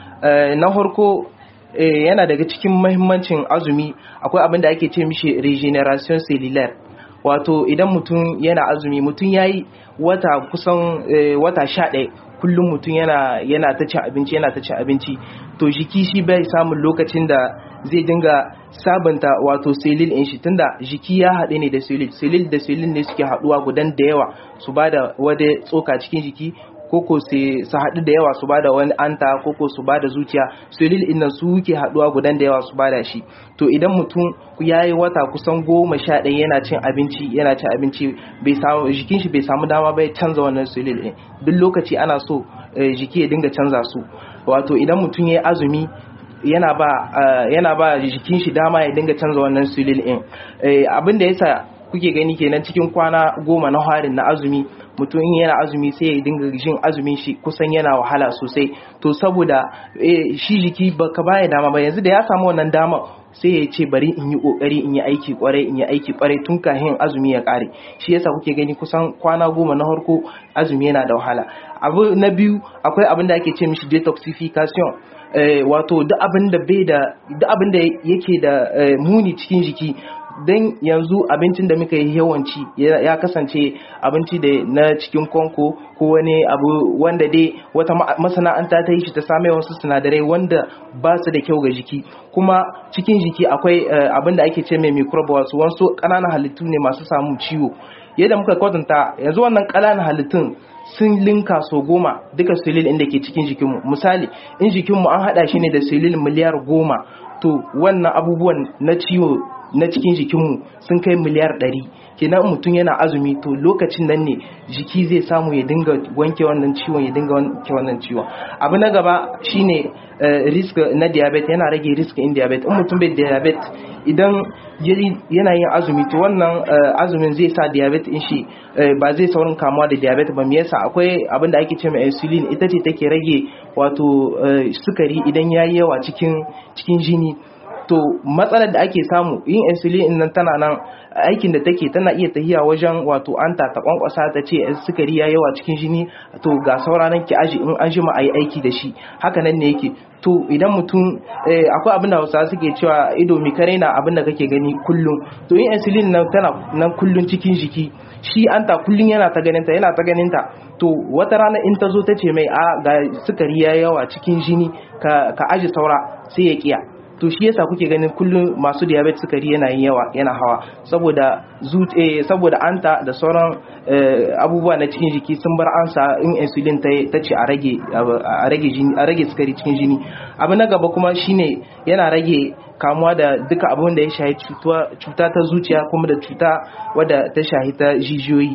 na farko yana daga cikin mahimmancin azumi akwai abin da ake ce mishi regeneration cellular wato idan mutum yana azumi mutum ya yi wata kusan wata sha ɗaya kullum mutum yana yana ta cin abinci yana ta cin abinci to jiki shi bai samun lokacin da zai dinga sabunta wato selil in shi tunda jiki ya haɗe ne da selil selil da selil ne suke haɗuwa gudan da yawa su ba da wada tsoka cikin jiki koko su haɗu da yawa su ba da wani anta koko su ba da zuciya selil innan su ke haɗuwa gudan da yawa su ba da shi to idan mutum ya yi wata kusan goma sha ɗaya yana cin abinci yana cin abinci bai samu jikin shi bai samu dama bai canza wannan selil ɗin duk lokaci ana so jiki ya dinga canza su wato idan mutum ya yi azumi yana ba yana ba jikin shi dama ya dinga canza wannan selil ɗin abin da yasa kuke gani kenan cikin kwana goma na harin na azumi mutum in yana azumi sai ya dinga jin azumin shi kusan yana wahala sosai to saboda shi jiki baka baya dama ba yanzu da ya samu wannan dama sai ya ce bari in yi kokari in yi aiki kwarai in yi aiki kwarai tun kafin azumi ya kare shi yasa kuke gani kusan kwana goma na farko azumi yana da wahala abu na biyu akwai abin da ake ce mishi detoxification wato duk abin da bai da duk abin da yake da muni cikin jiki don yanzu abincin da muka yi yawanci ya kasance abinci da na cikin konko ko wani abu wanda dai wata masana'anta ta yi shi ta same wasu sinadarai wanda ba su da kyau ga jiki kuma cikin jiki akwai abin da ake ce mai microbe wasu wasu ƙananan halittu ne masu samun ciwo yadda muka kwatanta yanzu wannan ƙananan halittun sun linka so goma duka silil inda ke cikin jikinmu misali in jikinmu an haɗa shi ne da silil miliyar goma to wannan abubuwan na ciwo na cikin jikinmu sun kai miliyar ɗari kenan mutum yana azumi to lokacin nan ne jiki zai samu ya dinga wanke wannan ciwon ya dinga wanke wannan ciwon abu na gaba shine risk na diabetes yana rage risk in diabetes in mutum bai diabetes idan yana yin azumi to wannan azumin zai sa diabetes in shi ba zai saurin kamuwa da diabetes ba me yasa akwai abin da ake ce mai insulin ita ce take rage wato sukari idan yayi yawa cikin cikin jini to matsalar da ake samu yin insulin nan tana nan aikin da take tana iya tahiya wajen wato anta ta kwankwasa ta ce sukari ya yawa cikin jini to ga sauranan ki aji in an jima ayi aiki da shi haka nan ne yake to idan mutum akwai abin da Hausawa suke cewa ido mi kare na abin da kake gani kullum to yin insulin nan tana nan kullum cikin jiki shi anta kullum yana ta ganin ta yana ta ganin ta to wata rana in ta zo ta ce mai a ga sukari ya yawa cikin jini ka ka aji saura sai ya kiya to shi yasa kuke ganin kullum masu diabetes sukari yana yin yawa yana hawa saboda zute saboda anta da sauran abubuwa na cikin jiki sun bar ansa in insulin ta ce a rage a rage jini a rage sukari cikin jini abu na gaba kuma shine yana rage kamuwa da duka abin da ya shahi cuta ta zuciya kuma da cuta wadda ta shahi ta jijiyoyi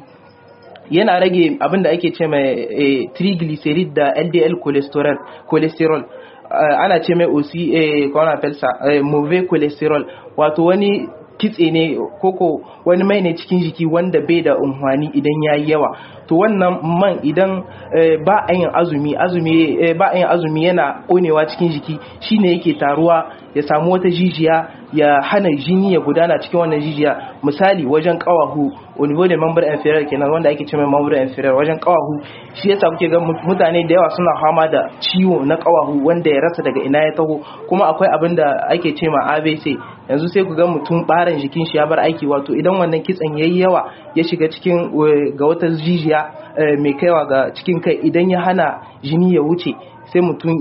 yana rage abin da ake ce mai triglyceride da LDL cholesterol cholesterol ana ce mai osi kwana felsa mauvais cholesterol wato wani kitse ne koko wani mai ne cikin jiki wanda bai da umhani idan ya yi yawa to wannan man idan ba a yin azumi azumi ba a yin azumi yana konewa cikin jiki shine yake taruwa ya samu wata jijiya ya hana jini ya gudana cikin wannan jijiya misali wajen kawahu au niveau de membre inférieur kenan wanda ake cewa membre inférieur wajen kawahu shi yasa kuke ga mutane da yawa suna fama da ciwo na kawahu wanda ya rasa daga ina ya taho kuma akwai abin da ake cewa ABC yanzu sai ku ga mutum barin jikin shi ya bar aiki wato idan wannan kitsen yayi yawa ya shiga cikin ga wata jijiya mai kaiwa ga cikin kai idan ya hana jini ya wuce sai mutum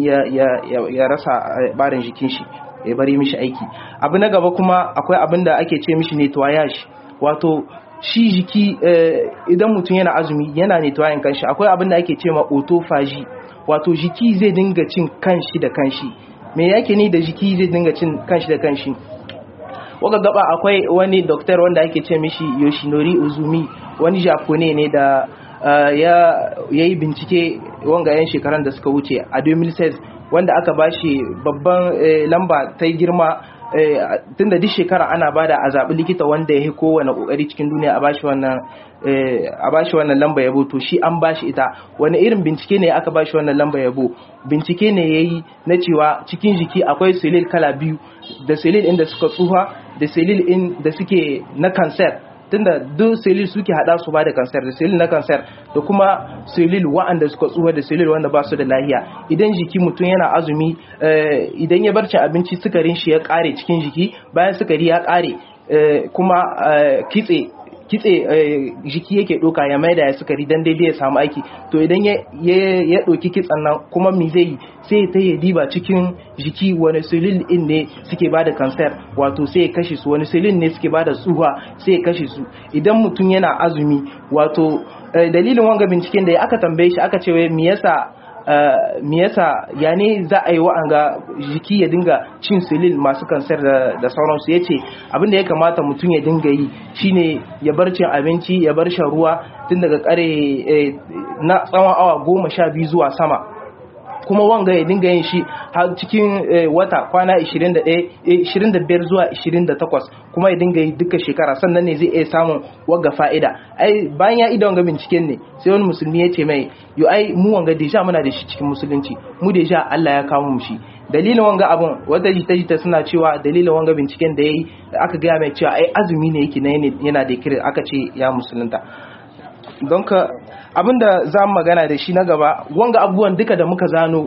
ya rasa barin jikin shi ya bari mishi aiki abu na gaba kuma akwai abin da ake ce mishi nettoyage wato shi jiki idan mutum yana azumi yana ne tuwayin kanshi akwai abin da ake cewa autophagy wato jiki zai dinga cin kanshi da kanshi me yake ni da jiki zai dinga cin kanshi da kanshi waka gaba akwai wani doktor wanda ake ce mishi Yoshinori Uzumi wani Japone ne da ya yi bincike wanga yan shekaran da suka wuce a 2006 wanda aka bashi babban lamba ta girma tun da duk shekara ana bada a zaɓi likita wanda ya yi kowane ƙoƙari cikin duniya a bashi wannan a bashi wannan lamba yabo to shi an bashi ita wani irin bincike ne aka bashi wannan lamba yabo bincike ne ya yi na cewa cikin jiki akwai selil kala biyu da selil inda suka tsufa da selil in da suke na kansar tunda duk selil suke hada su ba da kansar da selil na kansar da kuma selil wa'anda suka tsufa da selil wanda ba su da lahiya idan jiki mutum yana azumi idan ya barci abinci sukarin shi ya kare cikin jiki bayan sukari ya kare kuma kitse kitse jiki yake doka ya maida ya sukari dan daidai ya samu aiki to idan ya doki kitsan nan kuma mi zai yi sai ta yi diba cikin jiki wani silin in ne suke bada kansar wato sai ya kashe su wani silin ne suke bada tsuha sai ya kashe su idan mutum yana azumi wato dalilin wanga binciken da aka tambaye shi aka ce me yasa me yasa ya ne za a yi wa'anga jiki ya dinga cin silil masu kansar da sauransu ya ce abinda ya kamata mutum ya dinga yi shine ya bar cin abinci ya bar shan ruwa tun daga kare na tsawon awa goma sha biyu zuwa sama kuma wanga ya dinga yin shi har cikin wata kwana 25 zuwa 28 kuma ya dinga yi duka shekara sannan ne zai iya samun wanga fa'ida ai bayan ya ida wanga binciken ne sai wani musulmi ya ce mai yo ai mu wanga deja muna da shi cikin musulunci mu deja Allah ya kawo mu shi dalilin wanga abun wata jita jita suna cewa dalilin wanga binciken da yayi aka gaya mai cewa ai azumi ne yake yana da kira aka ce ya musulunta don ka abinda za mu magana da shi na gaba wanga abubuwan duka da muka zano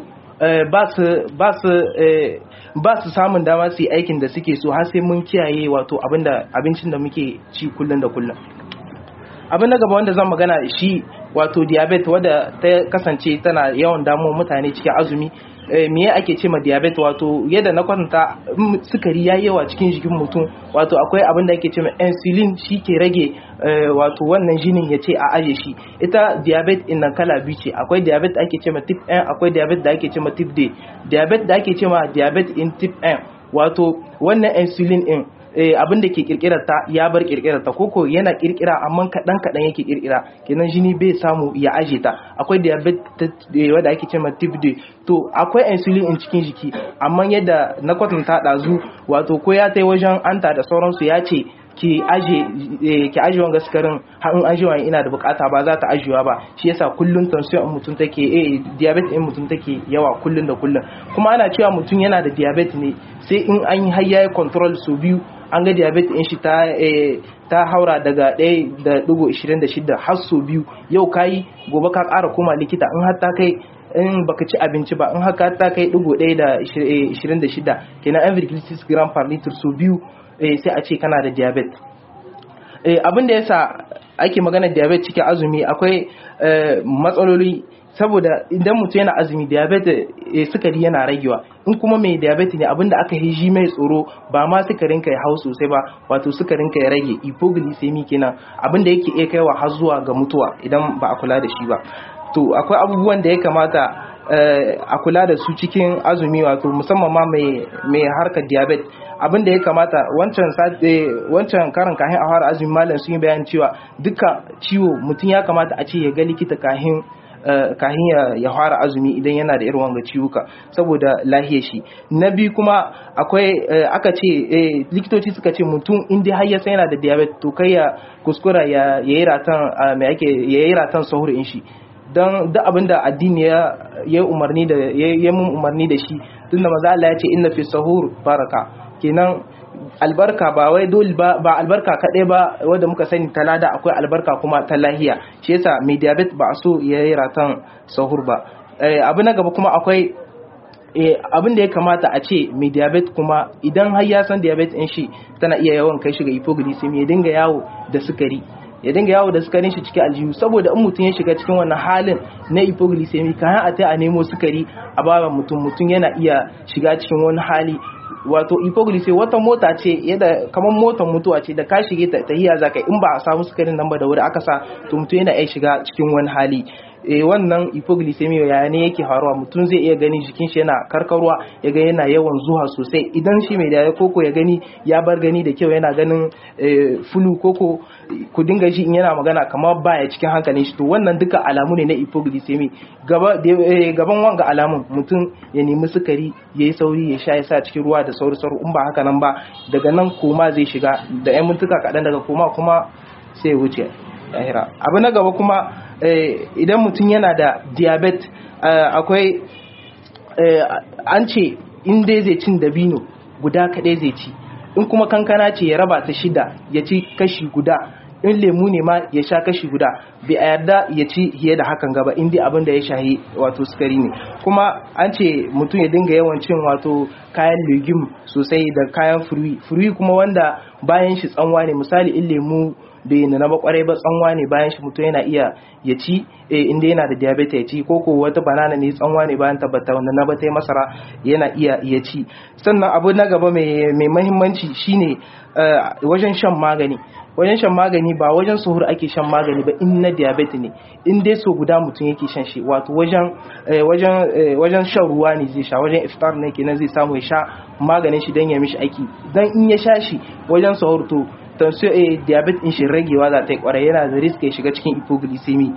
ba su samun dama su yi aikin da suke so har sai mun kiyaye wato abinda abincin da muke ci kullum da kullum abin na gaba wanda zan magana shi wato diabetes wadda ta kasance tana yawan damuwa mutane cikin azumi me ake ce ma diabetes wato yadda na kwatanta sukari ya yawa cikin jikin mutum wato akwai abin da ake ce ma insulin shi ke rage wato wannan jinin ya ce a aje shi ita diabetes in nan kala biyu ce akwai diabetes da ake ce ma type 1 akwai diabetes da ake ce ma type D diabetes da ake ce ma diabetes in type 1 wato wannan insulin in abin da ke kirkirar ta ya bar kirkirar ta koko yana kirkira amma kadan kadan yake kirkira kenan jini bai samu ya aje ta akwai diabetes wanda ake cewa type D to akwai insulin in cikin jiki amma yadda na kwatanta dazu wato ko ya tai wajen anta da sauransu ya ce ki aje ki aje wanga sukarin har in aje wani ina da bukata ba za ta ajewa ba shi yasa kullun tension in mutum take eh diabetes in mutum take yawa kullun da kullun kuma ana cewa mutum yana da diabetes ne sai in an yi har yayi control su biyu an ga diabetes in shi ta ta haura daga 1.26 har so biyu yau kayi gobe ka ƙara koma likita in har ta kai in baka ci abinci ba in haka ta kai digo ɗaya da ishirin da shida kenan an virgilitis gram per liter so biyu sai a ce kana da diabetes abin da yasa ake magana diabetes cikin azumi akwai matsaloli saboda idan mutum yana azumi diabetes sukari yana ragewa in kuma mai diabetes ne abinda aka yi shi mai tsoro ba ma sukarin ka ya hau sosai ba wato sukarin ka ya rage hypoglycemia kenan abinda yake iya kaiwa har zuwa ga mutuwa idan ba a kula da shi ba to akwai abubuwan da ya kamata a kula da su cikin azumi wato musamman ma mai harkar diabetes abin da ya kamata wancan wancan karin kahin a fara azumi malam sun yi bayan cewa duka ciwo mutum ya kamata a ce ya ga likita kahin kahin ya fara azumi idan yana da irin wanga ciwuka saboda lahiyar shi na biyu kuma akwai aka ce likitoci suka ce mutum in dai har ya san yana da diabetes to kai ya kuskura ya yi ratan mai ake ya yi ratan sahur in shi don duk abin da addini ya yi umarni da ya mun umarni da shi tunda maza Allah ya ce inna fi sahur baraka kenan albarka ba wai dole ba ba albarka kaɗai ba wanda muka sani ta lada akwai albarka kuma ta lahiya shi yasa mai diabetes ba a so ya yi ratan sahur ba abu na gaba kuma akwai abin da ya kamata a ce mai diabetes kuma idan har ya san diabetes in shi tana iya yawan kai shi ga hypoglycemia ya dinga yawo da sukari ya dinga yawo da sukarin shi cikin aljihu saboda in mutum ya shiga cikin wannan halin na hypoglycemia kayan a tai a nemo sukari a baban mutum mutum yana iya shiga cikin wani hali wato hypoglycemia wata mota ce yadda kamar motar mutuwa ce da ka shige ta tahiya za ka in ba a samu sukarin nan ba da wuri aka sa to mutum yana iya shiga cikin wani hali eh wannan hypoglycemia ya ne yake faruwa mutum zai iya gani jikin shi yana karkarwa ya ga yana yawan zuwa sosai idan shi mai da koko ya gani ya bar gani da kyau yana ganin fulu koko ku dinga shi in yana magana kamar baya cikin hankalin shi to wannan duka alamu ne na hypoglycemia gaba gaban wanga alamun mutum ya nemi sukari yayi sauri ya sha ya sa cikin ruwa da sauri sauri in ba haka nan ba daga nan koma zai shiga da yan mintuka kaɗan daga koma kuma sai ya wuce lahira abu na gaba kuma idan mutum yana da diabetes akwai an ce in dai zai cin dabino guda kaɗai zai ci in kuma kankana ce ya raba ta shida ya ci kashi guda in lemu ne ma ya sha kashi guda bai a yarda ya ci fiye da hakan gaba in dai abin da ya shahi wato sukari ne kuma an ce mutum ya dinga yawan cin wato kayan legume sosai da kayan furwi furwi kuma wanda bayan shi tsanwa ne misali in lemu bai nuna ba kwarai ba tsanwa ne bayan shi mutum yana iya ya ci inda yana da diabetes ya ci ko ko wata banana ne tsanwa ne bayan tabbata wanda na bata masara yana iya ya ci sannan abu na gaba mai mahimmanci shine wajen shan magani wajen shan magani ba wajen suhur ake shan magani ba in na diabetes ne in dai so guda mutum yake shan shi wato wajen wajen wajen shan ruwa ne zai sha wajen iftar ne kenan zai samu ya sha maganin shi dan ya mishi aiki dan in ya sha shi wajen suhur to tension a diabetes din shi ragewa za ta yi kwarai yana da risk ya shiga cikin hypoglycemia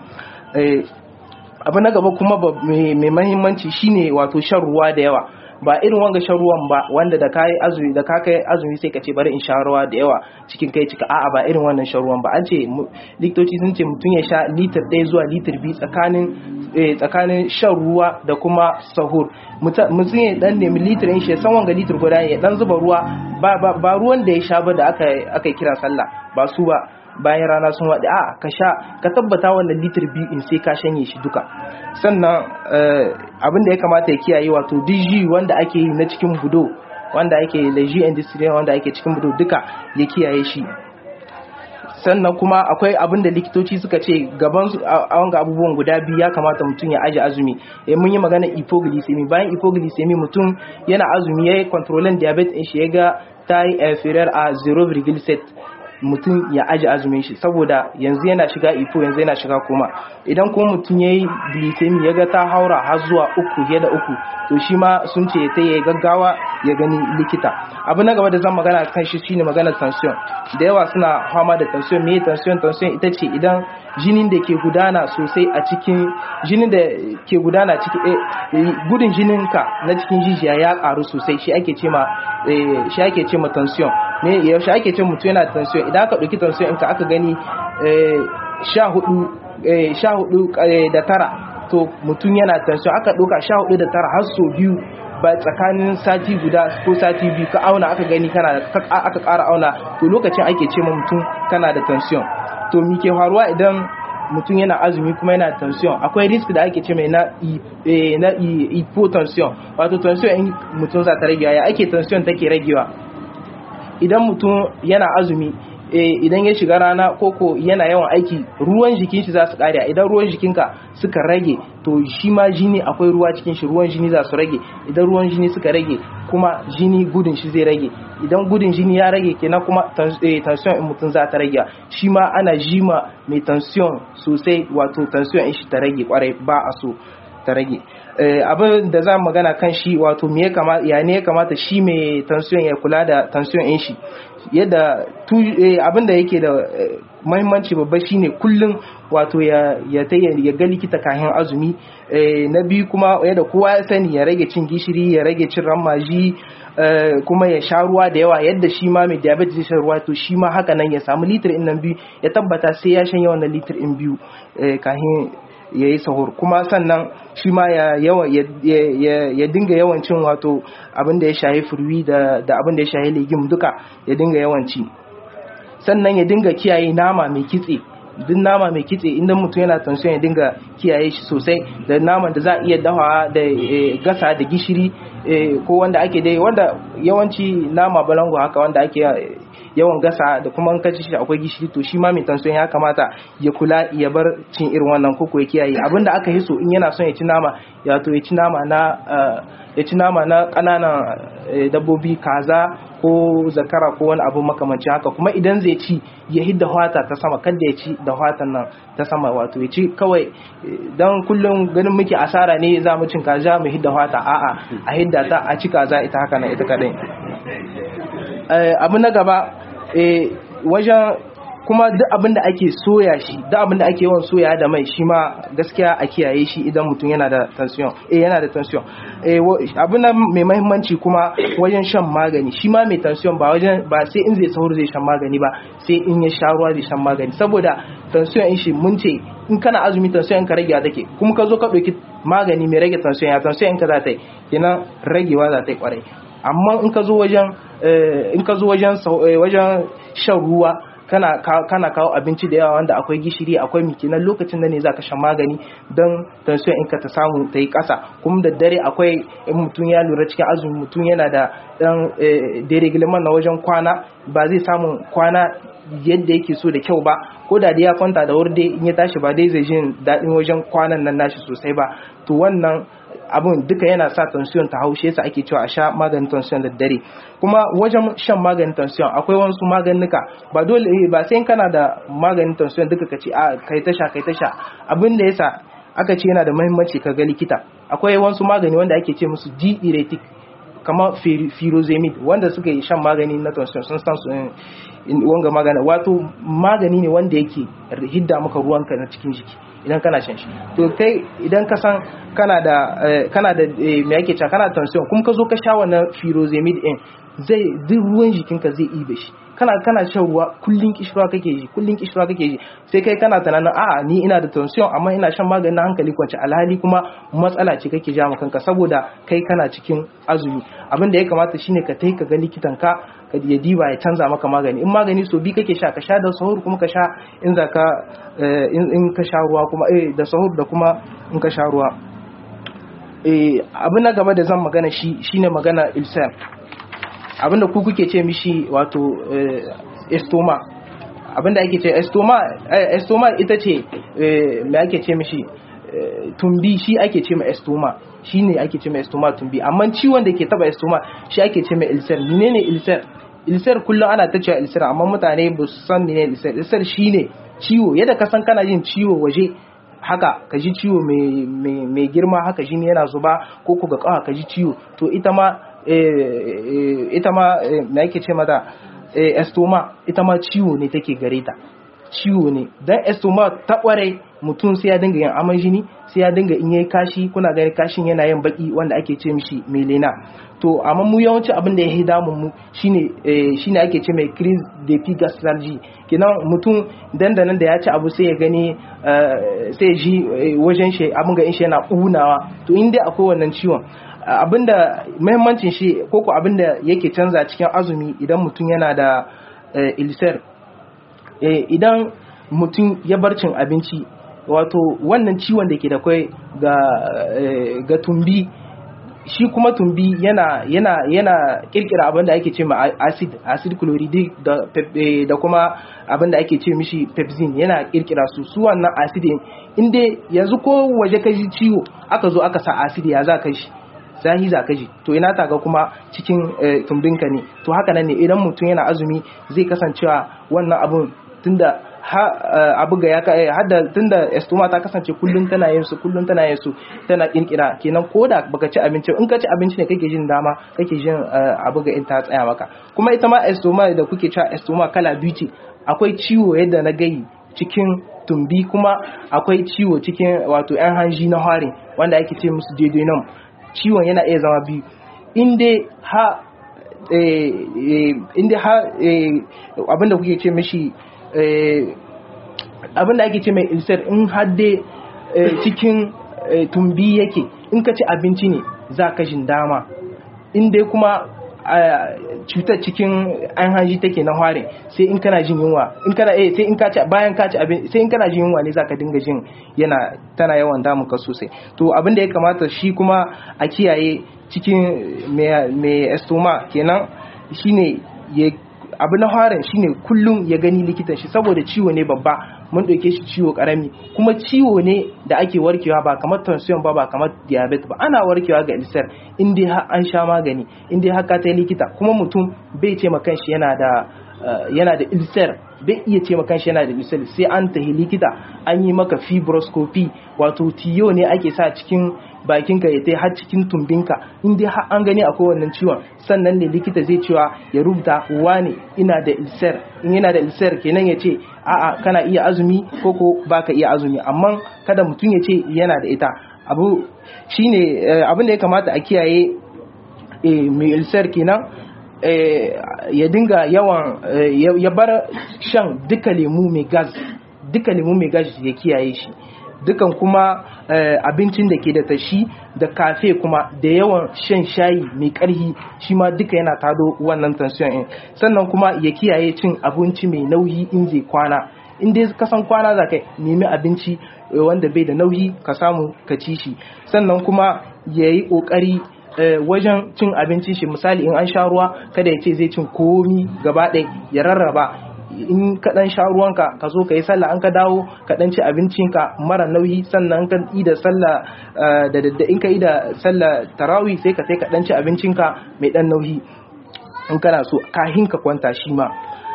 abu na gaba kuma mai mahimmanci shine wato shan ruwa da yawa ba irin wanga shan ruwan ba wanda da kai azumi da ka kai azumi sai ka ce bari in sha ruwa da yawa cikin kai cika a'a ba irin wannan shan ruwan ba an ce likitoci sun ce mutum ya sha litir ɗaya zuwa litir biyu tsakanin tsakanin shan ruwa da kuma sahur mutum ya dan nemi litir in shi san wanga litir guda ya dan zuba ruwa ba ruwan da ya sha ba da aka aka kira sallah ba su ba bayan rana sun waɗi a ka sha ka tabbata wannan litir biyu in sai ka shanye shi duka sannan abin da ya kamata ya kiyaye wato dg wanda ake yi na cikin budo wanda ake leji industrial wanda ake cikin budo duka ya kiyaye shi sannan kuma akwai abin da likitoci suka ce gaban wanga abubuwan guda biyu ya kamata mutum ya aji azumi eh mun yi magana hypoglycemia bayan hypoglycemia mutum yana azumi yayi controlling diabetes din shi ya ga ta yi inferior a 0.7 mutum ya aji azumin shi saboda yanzu yana shiga ifo yanzu yana shiga koma idan kuma mutum ya yi glycemia ya ga ta haura har zuwa uku fiye da uku to shi ma sun ce ta yi gaggawa ya gani likita abu na gaba da zan magana kan shi shine magana tension da yawa suna fama da tension me tension tension ita ce idan jinin da ke gudana sosai a cikin jinin da ke gudana cikin gudun jinin ka na cikin jijiya ya karu sosai shi ake ce ma shi ake ce ma tension me yaushe ake ce mutum yana tension idan aka ɗauki tension ka aka gani sha hudu sha hudu da tara to mutum yana tension aka ɗauka sha hudu da tara har so biyu ba tsakanin sati guda ko sati biyu ka auna aka gani kana aka ƙara auna to lokacin ake ce ma mutum kana da tension to mi ke faruwa idan mutum yana azumi kuma yana tension akwai risk da ake ce mai na na hypotension wato tension in mutum za ta ragewa ya ake tension take ragewa idan mutum yana azumi idan ya shiga rana koko yana yawan aiki ruwan jikin shi za su kare idan ruwan jikinka suka rage to shi ma jini akwai ruwa cikin shi ruwan jini za su rage idan ruwan jini suka rage kuma jini gudun shi zai rage idan gudun jini ya rage kenan kuma tension in mutum za ta rage shi ma ana jima mai tension sosai wato tension in shi ta rage kwarai ba a so ta rage abin da za magana kan shi wato me ya kamata ya ne ya kamata shi mai tension ya kula da tension in shi yadda abin da yake da mahimmanci babba shine kullum wato ya ya ya ga likita kayan azumi na biyu kuma yadda kowa ya sani ya rage cin gishiri ya rage cin ramaji kuma ya sha ruwa da yawa yadda shi ma mai diabetes zai sha ruwa to shi ma haka nan ya samu litir in nan biyu ya tabbata sai ya shan yawan litir in biyu kahin ya yi sahur kuma sannan shi ma ya dinga yawancin wato abin da ya shahi furwi da abin da ya shahi legim duka ya dinga yawanci sannan ya dinga kiyaye nama mai kitse duk nama mai kitse inda mutum yana tansiyon ya dinga kiyaye shi sosai da naman da za a iya dawa da gasa da gishiri ko wanda ake dai wanda yawanci nama balango haka wanda ake yawan gasa da kuma in ka ci shi akwai gishiri to shi ma mai tension ya kamata ya kula ya bar cin irin wannan koko ya kiyaye abinda aka yi so in yana son ya ci nama ya to ya ci nama na ya ci nama na ƙananan dabbobi kaza ko zakara ko wani abu makamancin haka kuma idan zai ci ya hidda hwata ta sama kada ya ci da hwatan nan ta sama wato ya ci kawai dan kullum ganin muke asara ne za mu cin kaza mu hidda hwata a'a a hidda ta a ci kaza ita haka nan ita kadai abu na gaba wajen kuma duk abin da ake soya shi duk abin da ake yawan soya da mai shi ma gaskiya a kiyaye shi idan mutum yana da tension eh yana da tension eh abin nan mai muhimmanci kuma wajen shan magani shi ma mai tension ba wajen ba sai in zai sahur zai shan magani ba sai in ya sha ruwa zai shan magani saboda tension in shi mun ce in kana azumi tension ka rage take kuma ka zo ka ɗauki magani mai rage tension ya tension in ka za ta yi kenan ragewa za ta yi kwarai amma in ka zo wajen in ka zo wajen wajen shan ruwa kana kana kawo abinci da yawa wanda akwai gishiri akwai miki nan lokacin da ne zaka shan magani don tension in ka ta samu ta yi ƙasa kuma da dare akwai in mutum ya lura cikin azumi mutum yana da dan dereglement na wajen kwana ba zai samu kwana yadda yake so da kyau ba ko da ya kwanta da wuri dai in ya tashi ba dai zai jin daɗin wajen kwanan nan nashi sosai ba to wannan abun duka yana sa tension ta haushe yasa ake cewa a sha maganin tension da dare kuma wajen shan maganin tension akwai wasu maganuka ba dole ba sai kana da maganin tension duka ka ce a kai ta sha kai ta sha abin da yasa aka ce yana da muhimmanci ka ga likita akwai wasu magani wanda ake ce musu diuretic kamar firozemid wanda suka yi shan magani na tension sun san su wanga magana wato magani ne wanda yake hidda maka ruwanka na cikin jiki idan kana shan shi to kai idan ka san kana da kana da me yake cewa kana tension kuma ka zo ka sha wannan firozemid din zai duk ruwan jikinka zai ibe shi kana kana shan ruwa kullun kishirwa kake ji kullun kishirwa kake ji sai kai kana tunanin a'a ni ina da tension amma ina shan maganin na hankali kwance alhali kuma matsala ce kake ja kanka saboda kai kana cikin azumi abin da ya kamata shine ka tai ka ga likitan ka ka ya diba ya canza maka magani in magani so bi kake sha ka sha da sahur kuma ka sha in za ka in ka sha ruwa kuma eh da sahur da kuma in ka sha ruwa eh abin na gaba da zan magana shi shine magana ilsam abinda ku kuke ce mishi wato estoma abinda ake ce estoma estoma ita ce me ake ce mishi tumbi shi ake ce ma estoma shi ne ake ce ma estoma tumbi amma ciwon da ke taba estoma shi ake ce ma ilsar menene ilsar ilsar kullum ana ta cewa ilsar amma mutane ba su san menene ilsar ilsar shine ciwo yadda ka san kana yin ciwo waje haka ka ji ciwo mai girma haka shi ne yana zuba ko ku ga kawa ka ji ciwo to ita ma ita ma na yake ce mata estoma ita ma ciwo ne take gare ta ciwo ne dan estoma ta kware mutum sai ya dinga yin aman jini sai ya dinga in yayi kashi kuna gani kashin yana yin baki wanda ake ce mishi melena to amma mu yawanci abin da ya yi damun mu shine shine ake ce mai crise de pigastralgie kenan mutum dandanan da ya ci abu sai ya gani sai ji wajen shi abin ga in shi yana unawa to in dai akwai wannan ciwon abinda muhimmancin shi koko abinda yake canza cikin azumi idan mutum yana da ilsar idan mutum ya bar cin abinci wato wannan ciwon da ke da kwai ga tumbi shi kuma tumbi yana yana yana kirkira abin da ake ce ma acid acid chloride da da kuma abin da ake ce mishi pepsin yana kirkira su su wannan acid inda yanzu ko waje ka ji ciwo aka zo aka sa acid ya za ka shi zahi za ka ji to ina taga kuma cikin tumbinka ne to haka nan ne idan mutum yana azumi zai kasancewa wannan abun tunda abu ga ya kai hadda tunda estoma ta kasance kullun tana yin su kullun tana yin su tana kinkira kenan koda baka ci abinci in ka ci abinci ne kake jin dama kake jin abu ga in ta tsaya maka kuma ita ma estoma da kuke cewa estoma kala biyu ce akwai ciwo yadda na gayi cikin tumbi kuma akwai ciwo cikin wato yan hanji na harin wanda ake ce musu duodenum ciwon yana iya zama biyu inda ha inda ha abinda kuke ce mishi abinda ake ce mai ilsar in hadde cikin tumbi yake in ka ci abinci ne za ka jin dama inda kuma cutar cikin an hanji take na harin sai in kana jin yunwa in kana eh sai in ka ci bayan ka ci abin sai in kana jin yunwa ne zaka dinga jin yana tana yawan damun ka sosai to abin da ya kamata shi kuma a kiyaye cikin mai estoma kenan shine ya abu na harin shine kullum ya gani likitan shi saboda ciwo ne babba mun ɗauke shi ciwo karami kuma ciwo ne da ake warkewa ba kamar tension ba ba kamar diabetes ba ana warkewa ga ulcer in dai har an sha magani in dai har ka ta likita kuma mutum bai ce ma kanshi yana da yana da ulcer bai iya ce maka shi yana da ulcer sai an tahi likita an yi maka fibroscopy wato tiyo ne ake sa cikin bakinka ya tai har cikin tumbinka in dai har an gani akwai wannan ciwon sannan ne likita zai cewa ya rubuta wane ina da ulcer in yana da ulcer kenan ya ce a'a kana iya azumi ko ko baka iya azumi amma kada mutum ya ce yana da ita abu shine abin da ya kamata a kiyaye mai ulcer kenan ya dinga yawan ya bar shan duka lemu mai gas duka lemu mai gas ya kiyaye shi dukan kuma abincin da ke da tashi da kafe kuma da yawan shan shayi mai karhi shi ma duka yana tado wannan tension in sannan kuma ya kiyaye cin abinci mai nauyi in zai kwana in dai ka san kwana za ka nemi abinci wanda bai da nauyi ka samu ka ci shi sannan kuma ya yi ƙoƙari wajen cin abincin shi misali in an sha ruwa kada ya ce zai cin komi gaba ɗaya ya rarraba in ka dan sha ruwanka ka zo ka yi sallah an ka dawo ka dan ci abincinka mara nauyi sannan ka yi da sallah da dadda in ka yi da sallah tarawih sai ka sai ka dan ci abincinka mai dan nauyi in kana so kahin ka kwanta shi ma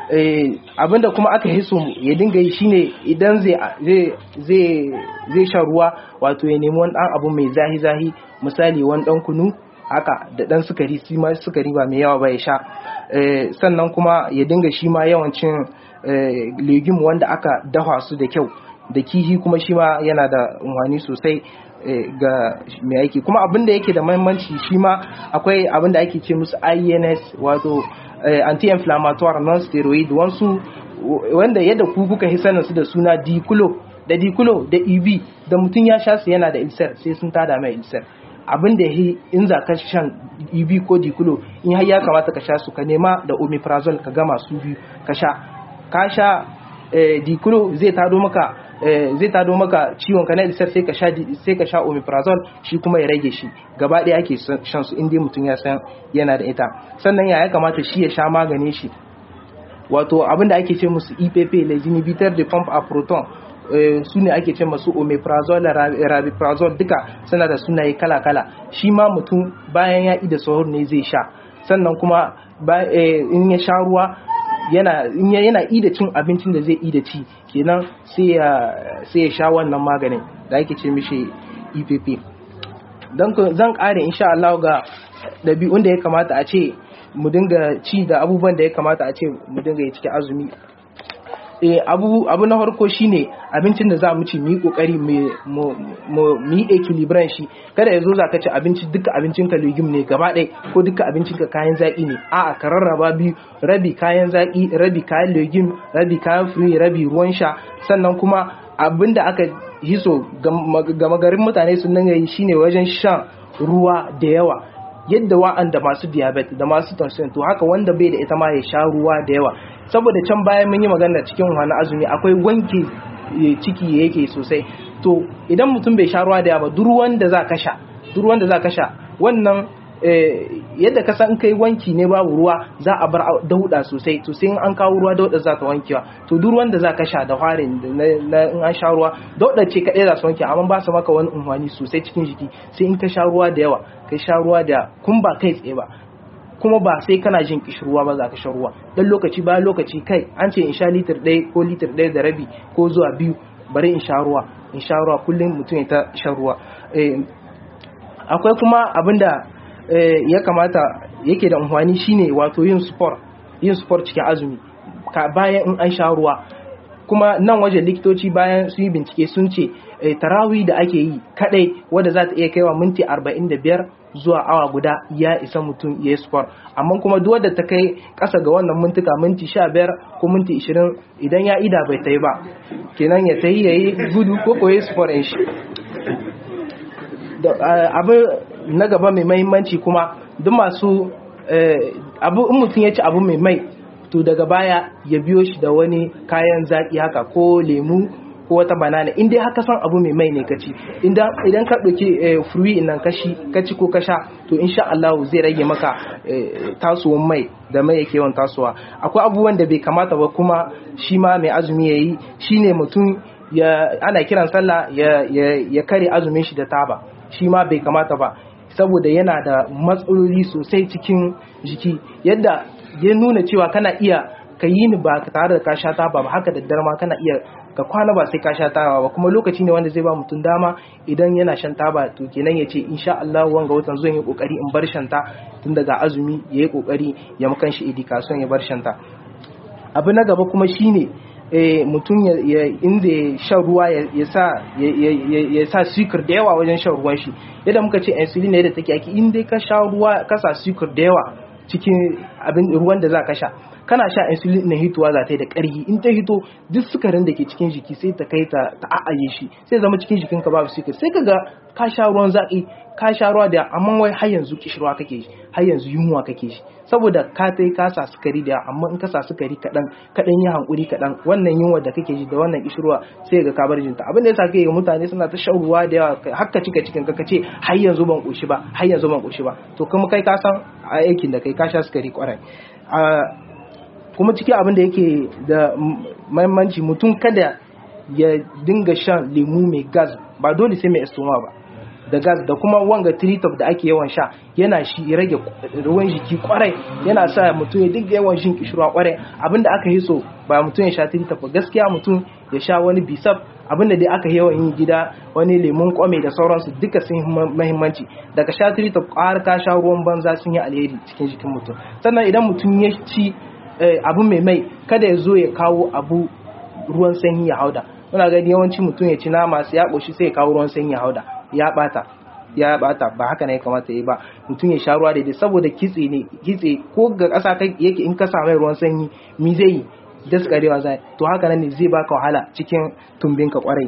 abinda kuma aka hiso ya dinga yi shine idan zai zai sha ruwa wato ya nemi wani dan abu mai zahi zahi misali wani dan kunu haka da dan sukari shi ma sukari ba mai yawa ba ya sha sannan kuma ya dinga shi ma yawancin legume wanda aka dafa su da kyau da kihi kuma shi ma yana da unwani sosai ga mai aiki kuma abin da yake da mahimmanci shi ma akwai abin da ake ce musu INS wato anti-inflammatory non-steroid wansu wanda yadda ku kuka hisanin su da suna diculo da diculo da eb da mutum ya sha su yana da ulcer sai sun tada mai ulcer abin da yi in za ka shan eb ko diculo in har ya kamata ka sha su ka nema da omeprazole ka gama su biyu ka sha ka sha diculo zai tado maka zai tado maka ciwon ka na ulcer sai ka sha sai ka sha omeprazole shi kuma ya rage shi gaba ɗaya ake shan su inda mutum ya san yana da ita sannan ya kamata shi ya sha maganin shi wato abin da ake ce musu EPP inhibitor de pump a proton su ne ake ce masu omeprazole rabiprazole duka suna da sunaye kala-kala shi ma mutum bayan ya ida sahur ne zai sha sannan kuma in ya sha ruwa yana yana ida cin abincin da zai ida ci kenan sai ya sha wannan maganin da ake ce mishi EPP don zan kare insha Allah ga ɗabi'un da ya kamata a ce mu dinga ci da abubuwan da ya kamata a ce mu dinga yi cikin azumi abu abu na farko shine abincin da za mu ci mu yi kokari mu yi equilibrium shi kada ya zo za ka ci abinci duka abincin ka legume ne gaba ɗaya ko duka abincin ka kayan zaki ne a'a ka rarraba biyu rabi kayan zaki rabi kayan legume rabi kayan fruit rabi ruwan sha sannan kuma abin da aka hiso gama garin mutane sun nan yi shine wajen shan ruwa da yawa yadda wa'anda masu diabetes da masu tension to haka wanda bai da ita ma ya sha ruwa da yawa saboda can bayan mun yi magana cikin wani azumi akwai wanke ciki yake sosai to idan mutum bai sha ruwa da yawa duk ruwan da za ka sha duk ruwan da za ka sha wannan yadda ka san kai wanki ne babu ruwa za a bar dauda sosai to sai an kawo ruwa dauda za ta wankewa to duk ruwan da za ka sha da farin na in an sha ruwa dauda ce kadai za su wanke amma ba su maka wani umfani sosai cikin jiki sai in ka sha ruwa da yawa kai sha ruwa da kun ba kai tsaye ba kuma ba sai kana jin kishirwa ba za ka sha ruwa dan lokaci bayan lokaci kai an ce in sha litir ɗaya ko litir ɗaya da rabi ko zuwa biyu bari in sha ruwa in sha ruwa kullum mutum ya ta shan ruwa akwai kuma abinda ya kamata yake da amfani shine wato yin sport yin sport cikin azumi ka bayan in an sha ruwa kuma nan waje likitoci bayan su yi bincike sun ce tarawi da ake yi kadai wadda za ta iya kaiwa minti 45 zuwa awa guda ya isa mutum ya yi sport amma kuma duk wadda ta kai kasa ga wannan mintuka minti 15 ko minti 20 idan ya ida bai ta yi ba kenan ya ta yi ya yi gudu ko ko ya sport in shi abin na gaba mai mahimmanci kuma duk masu abu in mutum ya ci abu mai mai to daga baya ya biyo shi da wani kayan zaƙi haka ko lemu ko wata banana in dai haka san abu mai mai ne ka ci idan ka ɗauki fruit nan kashi ka ci ko ka sha to insha Allah zai rage maka tasowar mai da mai yake yawan tasowa akwai abubuwan da bai kamata ba kuma shi ma mai azumi yayi shine mutum ya ana kiran sallah ya ya kare azumin shi da taba shi ma bai kamata ba saboda yana da matsaloli sosai cikin jiki yadda ya nuna cewa kana iya ka yi ni ba tare da ka sha taba ba haka da ma kana iya ka kwana ba sai ka sha taba ba kuma lokaci ne wanda zai ba mutum dama idan yana shan taba to kenan ya ce insha Allah wanga watan zan yi kokari in bar shanta tun daga azumi ya yi kokari ya makan shi idikason ya bar shanta abu na gaba kuma shine mutum ya inda ya shan ruwa ya sa ya sa sukur da yawa wajen shan ruwan shi yadda muka ce insulin ne da take aiki inda ka sha ruwa ka sa sukur da yawa cikin abin ruwan da za ka sha kana sha insulin na hituwa za ta yi da ƙarfi in ta hito duk sukarin da ke cikin jiki sai ta kai ta a'aye shi sai zama cikin jikinka babu sukari sai ka ga ka sha ruwan zaƙi ka sha ruwa da amma wai har yanzu kishirwa kake shi har yanzu yunwa kake shi saboda ka tai ka sa sukari da amma in ka sa sukari kaɗan kaɗan yi hankuri kaɗan wannan yunwa da kake ji da wannan kishirwa sai ga ka bar jinta abin da yasa kai ga mutane suna ta shan ruwa da yawa har ka cika cikin ka ce har yanzu ban koshi ba har yanzu ban koshi ba to kuma kai ka san aikin da kai ka sha sukari kwarai kuma cikin abin da yake da mahimmanci mutum kada ya dinga shan lemu mai gas ba dole sai mai estoma ba da gas da kuma wanga tritop da ake yawan sha yana shi rage ruwan jiki kwarai yana sa mutum ya dinga yawan shin kishirwa kwarai abinda aka yi so ba mutum ya sha tritop ba gaskiya mutum ya sha wani bisaf abinda dai aka yawan yi gida wani lemun kwame da sauransu duka sun yi mahimmanci daga sha tritop har ka sha ruwan banza sun yi alheri cikin jikin mutum sannan idan mutum ya ci abu mai mai kada ya zo ya kawo abu ruwan sanyi ya hauda muna gani yawanci mutum ya ci nama sai ya koshi sai ya kawo ruwan sanyi ya hauda ya bata ya bata ba haka ne ya kamata yi ba mutum ya sha ruwa daidai saboda kitse ne kitse ko ga ƙasa yake in ka mai ruwan sanyi mi zai yi daskarewa zai to haka nan ne zai baka wahala cikin tumbinka kwarai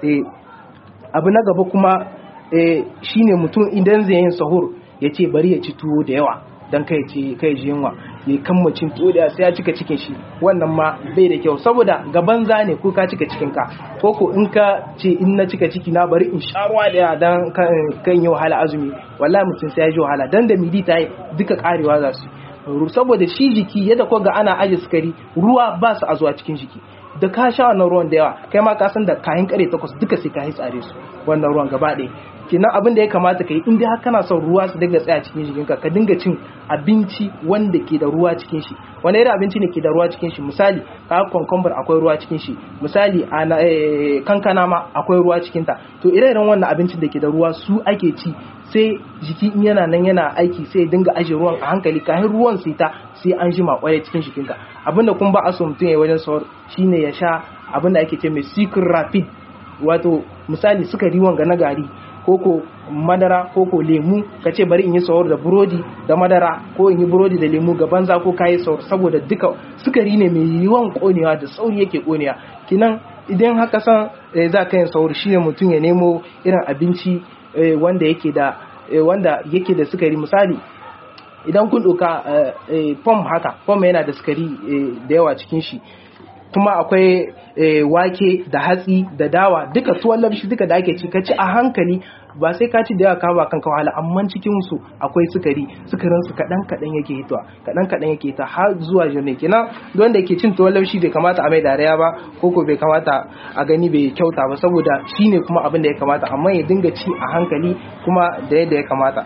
abu na gaba kuma shine mutum idan zai yin sahur ya ce bari ya ci tuwo da yawa don kai ci kai ji yunwa ya kammacin tuwo da sai ya cika cikin shi wannan ma bai da kyau saboda gaban za ne ko ka cika cikin ka ko ko in ka ce in na cika ciki na bari in sha ruwa da dan kan yi wahala azumi wallahi mutum sai ya ji wahala dan da midi ta yi duka karewa za su saboda shi jiki yadda ko ga ana aje sukari ruwa ba su a zuwa cikin jiki da ka sha wannan ruwan da yawa kai ma ka san da kayan kare takwas duka sai ka yi tsare su wannan ruwan gaba ɗaya kenan abin da ya kamata ka yi in dai har kana son ruwa su dinga tsaya cikin jikinka ka dinga cin abinci wanda ke da ruwa cikin shi wani irin abinci ne ke da ruwa cikin shi misali ka concombre akwai ruwa cikin shi misali ana kankana ma akwai ruwa cikin ta to ire-iren wannan abincin da ke da ruwa su ake ci sai jiki in yana nan yana aiki sai dinga aje ruwan a hankali kafin ruwan sai ta sai an jima kwarai cikin jikinka abinda kun ba a so mutum ya wajen sahur shine ya sha abinda ake ce mai secret rapid wato misali sukari wanga na gari koko madara koko lemu ka ce bari in yi sahur da burodi da madara ko in yi burodi da lemu ga banza ko kayi sahur saboda duka sukari ne mai yawan konewa da sauri yake konewa kinan idan haka san za ka yin sahur shine mutum ya nemo irin abinci wanda yake da wanda yake da sukari misali idan kun ɗauka pom haka pom yana da sukari da yawa cikin shi kuma akwai wake da hatsi da dawa duka tuwon lamshi duka da ake ci ka ci a hankali ba sai ka ci da yawa ka ba kanka wahala amma cikin su akwai sukari sukarin su kadan kadan yake hitowa kadan kadan yake hita har zuwa jami'a kenan don da ke cin tuwon lamshi bai kamata a mai dariya ba ko ko bai kamata a gani bai kyauta ba saboda shine kuma abin da ya kamata amma ya dinga ci a hankali kuma da yadda ya kamata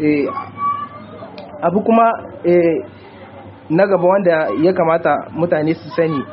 abu kuma na gaba wanda ya kamata mutane su sani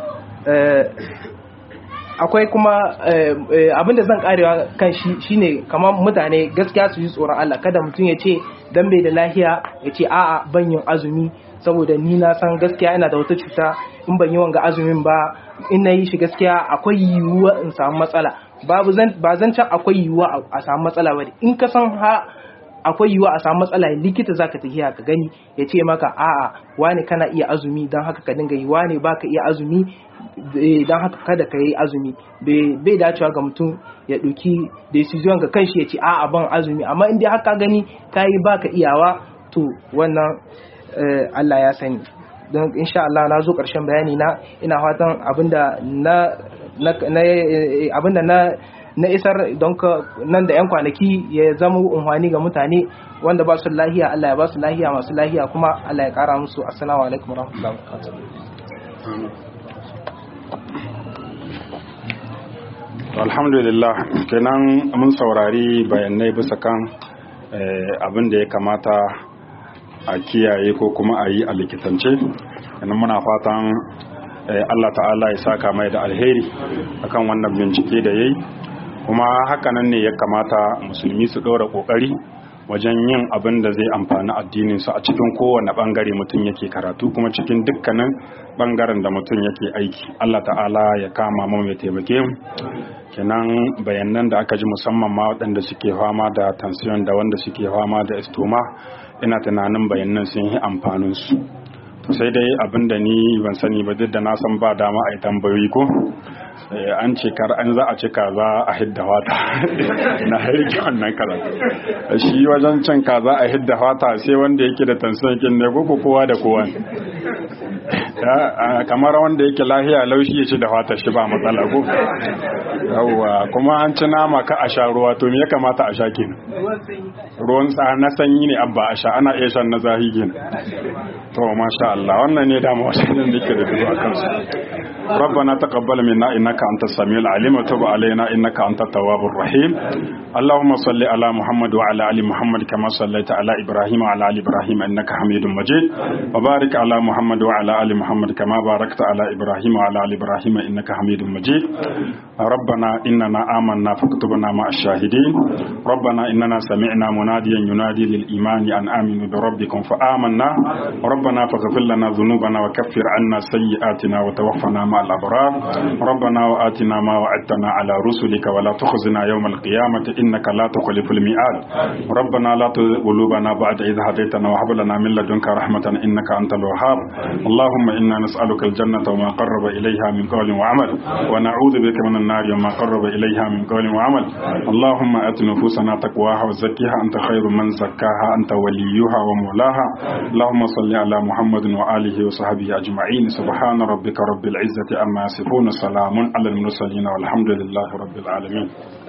akwai kuma abinda zan karewa kan shi shine kamar mutane gaskiya su yi tsoron Allah kada mutum ya ce dan bai da lahiya ya ce a'a ban yin azumi saboda ni na san gaskiya ina da wata cuta in ban yi wanga azumin ba in na yi shi gaskiya akwai yiwuwa in samu matsala babu zan ba zan can akwai yiwuwa a samu matsala ba in ka san ha akwai yiwuwa a samu matsala likita zaka tafiya ka gani ya ce maka a'a wani kana iya azumi don haka ka dinga yi wani baka iya azumi don haka kada ka yi azumi bai dacewa ga mutum ya ɗauki decision ga kanshi ya ce a'a ban azumi amma in dai haka gani ka yi baka iyawa to wannan Allah ya sani don insha Allah na zo ƙarshen bayani na ina fatan abinda na abinda na na isar don ka nan da 'yan kwanaki ya zama unhwani ga mutane wanda ba su lahiya Allah ya ba su lahiya masu lahiya kuma Allah ya kara musu assalamu alaikum warahmatullahi wabarakatuh alhamdulillah kenan mun saurari bayanai bisa kan abin da ya kamata a kiyaye ko kuma a yi a likitance kenan muna fatan Allah ta'ala ya saka mai da alheri akan wannan bincike da yayi kuma hakanan ne ya kamata musulmi su ɗora ƙoƙari wajen yin abin da zai amfani addininsu a cikin kowane ɓangare mutum yake karatu kuma cikin dukkanin ɓangaren da mutum yake aiki Allah ta'ala ya kama mu mai taimake mu kenan bayanan da aka ji musamman ma waɗanda suke fama da tansiyon da wanda suke fama da estoma ina tunanin bayanan sun yi amfaninsu sai dai abin da ni ban sani ba duk da na san ba dama a yi tambayoyi ko an ce kar an za a ci kaza a hidda wata na harki wannan karatu shi wajen cin kaza a hidda wata sai wanda yake da tansiyon ne ko kowa da kowa kamar wanda yake lahiya laushi ya ci da wata shi ba matsala ko yawwa kuma an ci nama ka a sha ruwa to me ya kamata a sha kenan ruwan sa na sanyi ne abba a sha ana iya shan na zahi kenan to masha Allah wannan ne dama wasu da ke da dubu a kansu ربنا تقبل منا إنك أنت السميع العليم وتب علينا إنك أنت التواب الرحيم اللهم صل على محمد وعلى آل محمد كما صليت على إبراهيم وعلى آل إبراهيم إنك حميد مجيد وبارك على محمد وعلى آل محمد كما باركت على إبراهيم وعلى آل إبراهيم إنك حميد مجيد ربنا إننا آمنا فاكتبنا مع الشاهدين ربنا إننا سمعنا مناديا ينادي للإيمان أن آمنوا بربكم فآمنا ربنا فاغفر لنا ذنوبنا وكفر عنا سيئاتنا وتوفنا مع الأبرار ربنا وآتنا ما وعدتنا على رسلك ولا تخزنا يوم القيامة إنك لا تخلف الميعاد ربنا لا تزغ قلوبنا بعد إذ هديتنا وهب لنا من لدنك رحمة إنك أنت الوهاب اللهم إنا نسألك الجنة وما قرب إليها من قول وعمل ونعوذ بك من النار وما قرب إليها من قول وعمل اللهم آت نفوسنا تقواها وزكيها أنت خير من زكاها أنت وليها ومولاها اللهم صل على محمد وآله وصحبه أجمعين سبحان ربك رب العزة عما يصفون سلام على المرسلين والحمد لله رب العالمين